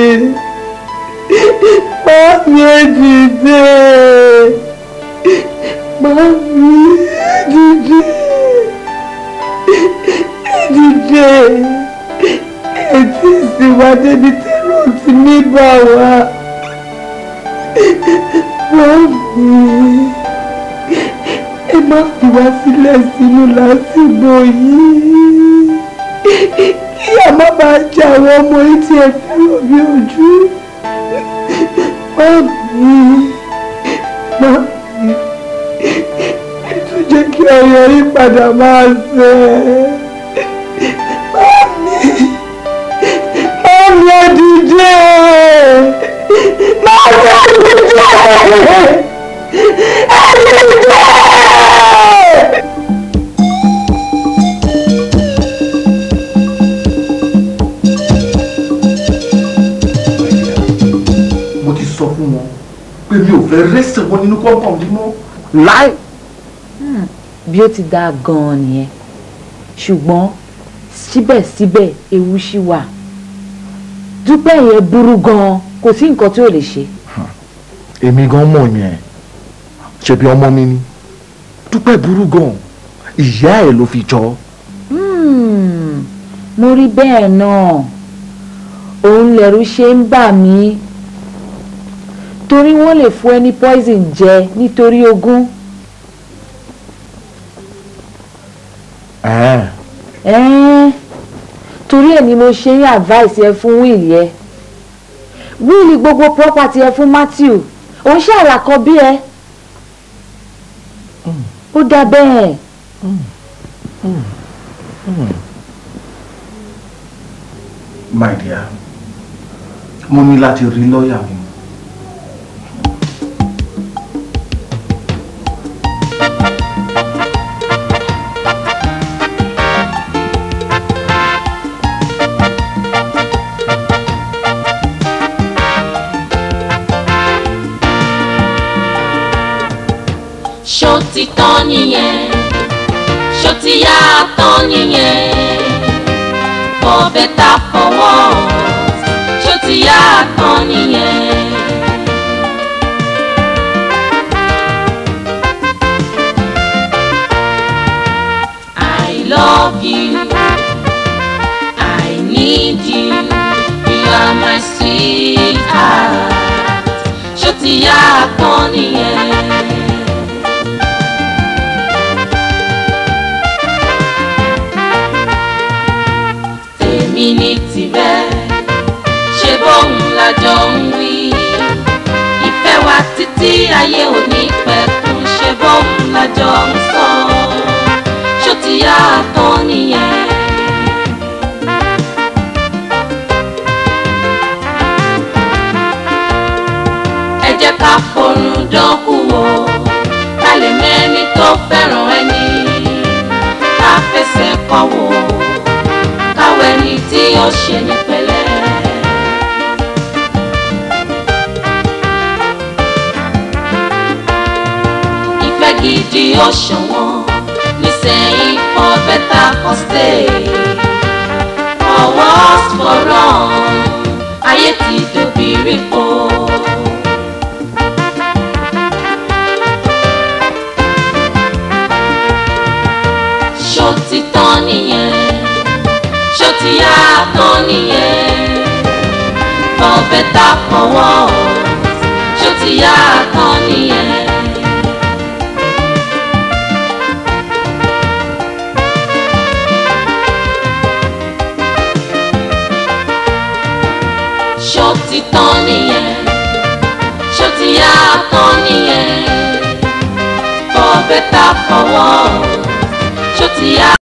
mọ́mí èdìdé mọ́mí èdìdé èdìdé ètí ìsìnwádé ní tẹ́lọ̀ ti ní bá wa mọ́mí ẹ má fi wá sílẹ̀ sínú lásìgbò yìí kí a má bàa jẹ àwọn ọmọ yìí tí ẹ fẹ́ràn bí ojú mọ́mí mọ́mí ẹ tún jẹ́ kí ọyọ yìí padà máa ṣe mo ti sọ fún wọn pé mi ò fẹ́ rẹ́sẹ̀ wọn nínú compound yìí mọ́. láì. bí ó ti dáa gan-an nìyẹn ṣùgbọ́n síbẹ̀síbẹ̀ ewu ṣì wà dúpẹ́ yẹn burú gan-an kò sí nǹkan tí ò lè ṣe. èmi gan mọ̀ yẹn ṣebí ọmọ mi ni dúpẹ́ burú gan ìyá ẹ̀ ló fi jọ. Hmm, mo rí bẹ́ẹ̀ náà òun lẹ̀rù ṣe ń bà mí torí wọ́n lè fún ẹ ní poison jẹ nítorí ogún. ẹ̀ẹ́n Ẹ́n, torí ẹ̀ ni mo ṣe ń advice ẹ fún wíìlì ẹ wíìlì gbogbo property ẹ fún Matthew òun ṣe àlàkọ bí ẹ ó dá bẹ́ẹ̀. my dear mo ní láti rí lọ́ọ̀yà mi. ṣó ti tán nìyẹn ṣó ti yá tán nìyẹn for better for worse ṣó ti yá tán nìyẹn. I love you I need you you are my sweetheart ṣó ti yá tán nìyẹn. tèmi ní tirẹ̀ ṣe bóun lájọ ń wí ìfẹ́ wa títí ayé òní pẹ̀kun ṣe bóun lájọ ń sọ ṣó ti yá tán nìyẹn. ẹ jẹ́ ká forún dánkù wò ká lè mẹ́ni tó fẹ́ràn ẹni ká fẹsẹ̀ kọ́ wò káwé ni tí ó ṣe ní pẹ̀lẹ́. ìfẹ́ gidi ó ṣọ̀wọ́n nísẹ̀yìn for better for stay for worse for wrong ayé ti dòbírí po. ṣó ti tán nìyẹn ṣó ti yá tán nìyẹn for better for worse ṣó ti yá tán nìyẹn. ṣó ti tán nìyẹn ṣó ti yá tán nìyẹn for better for worse ṣó ti yá.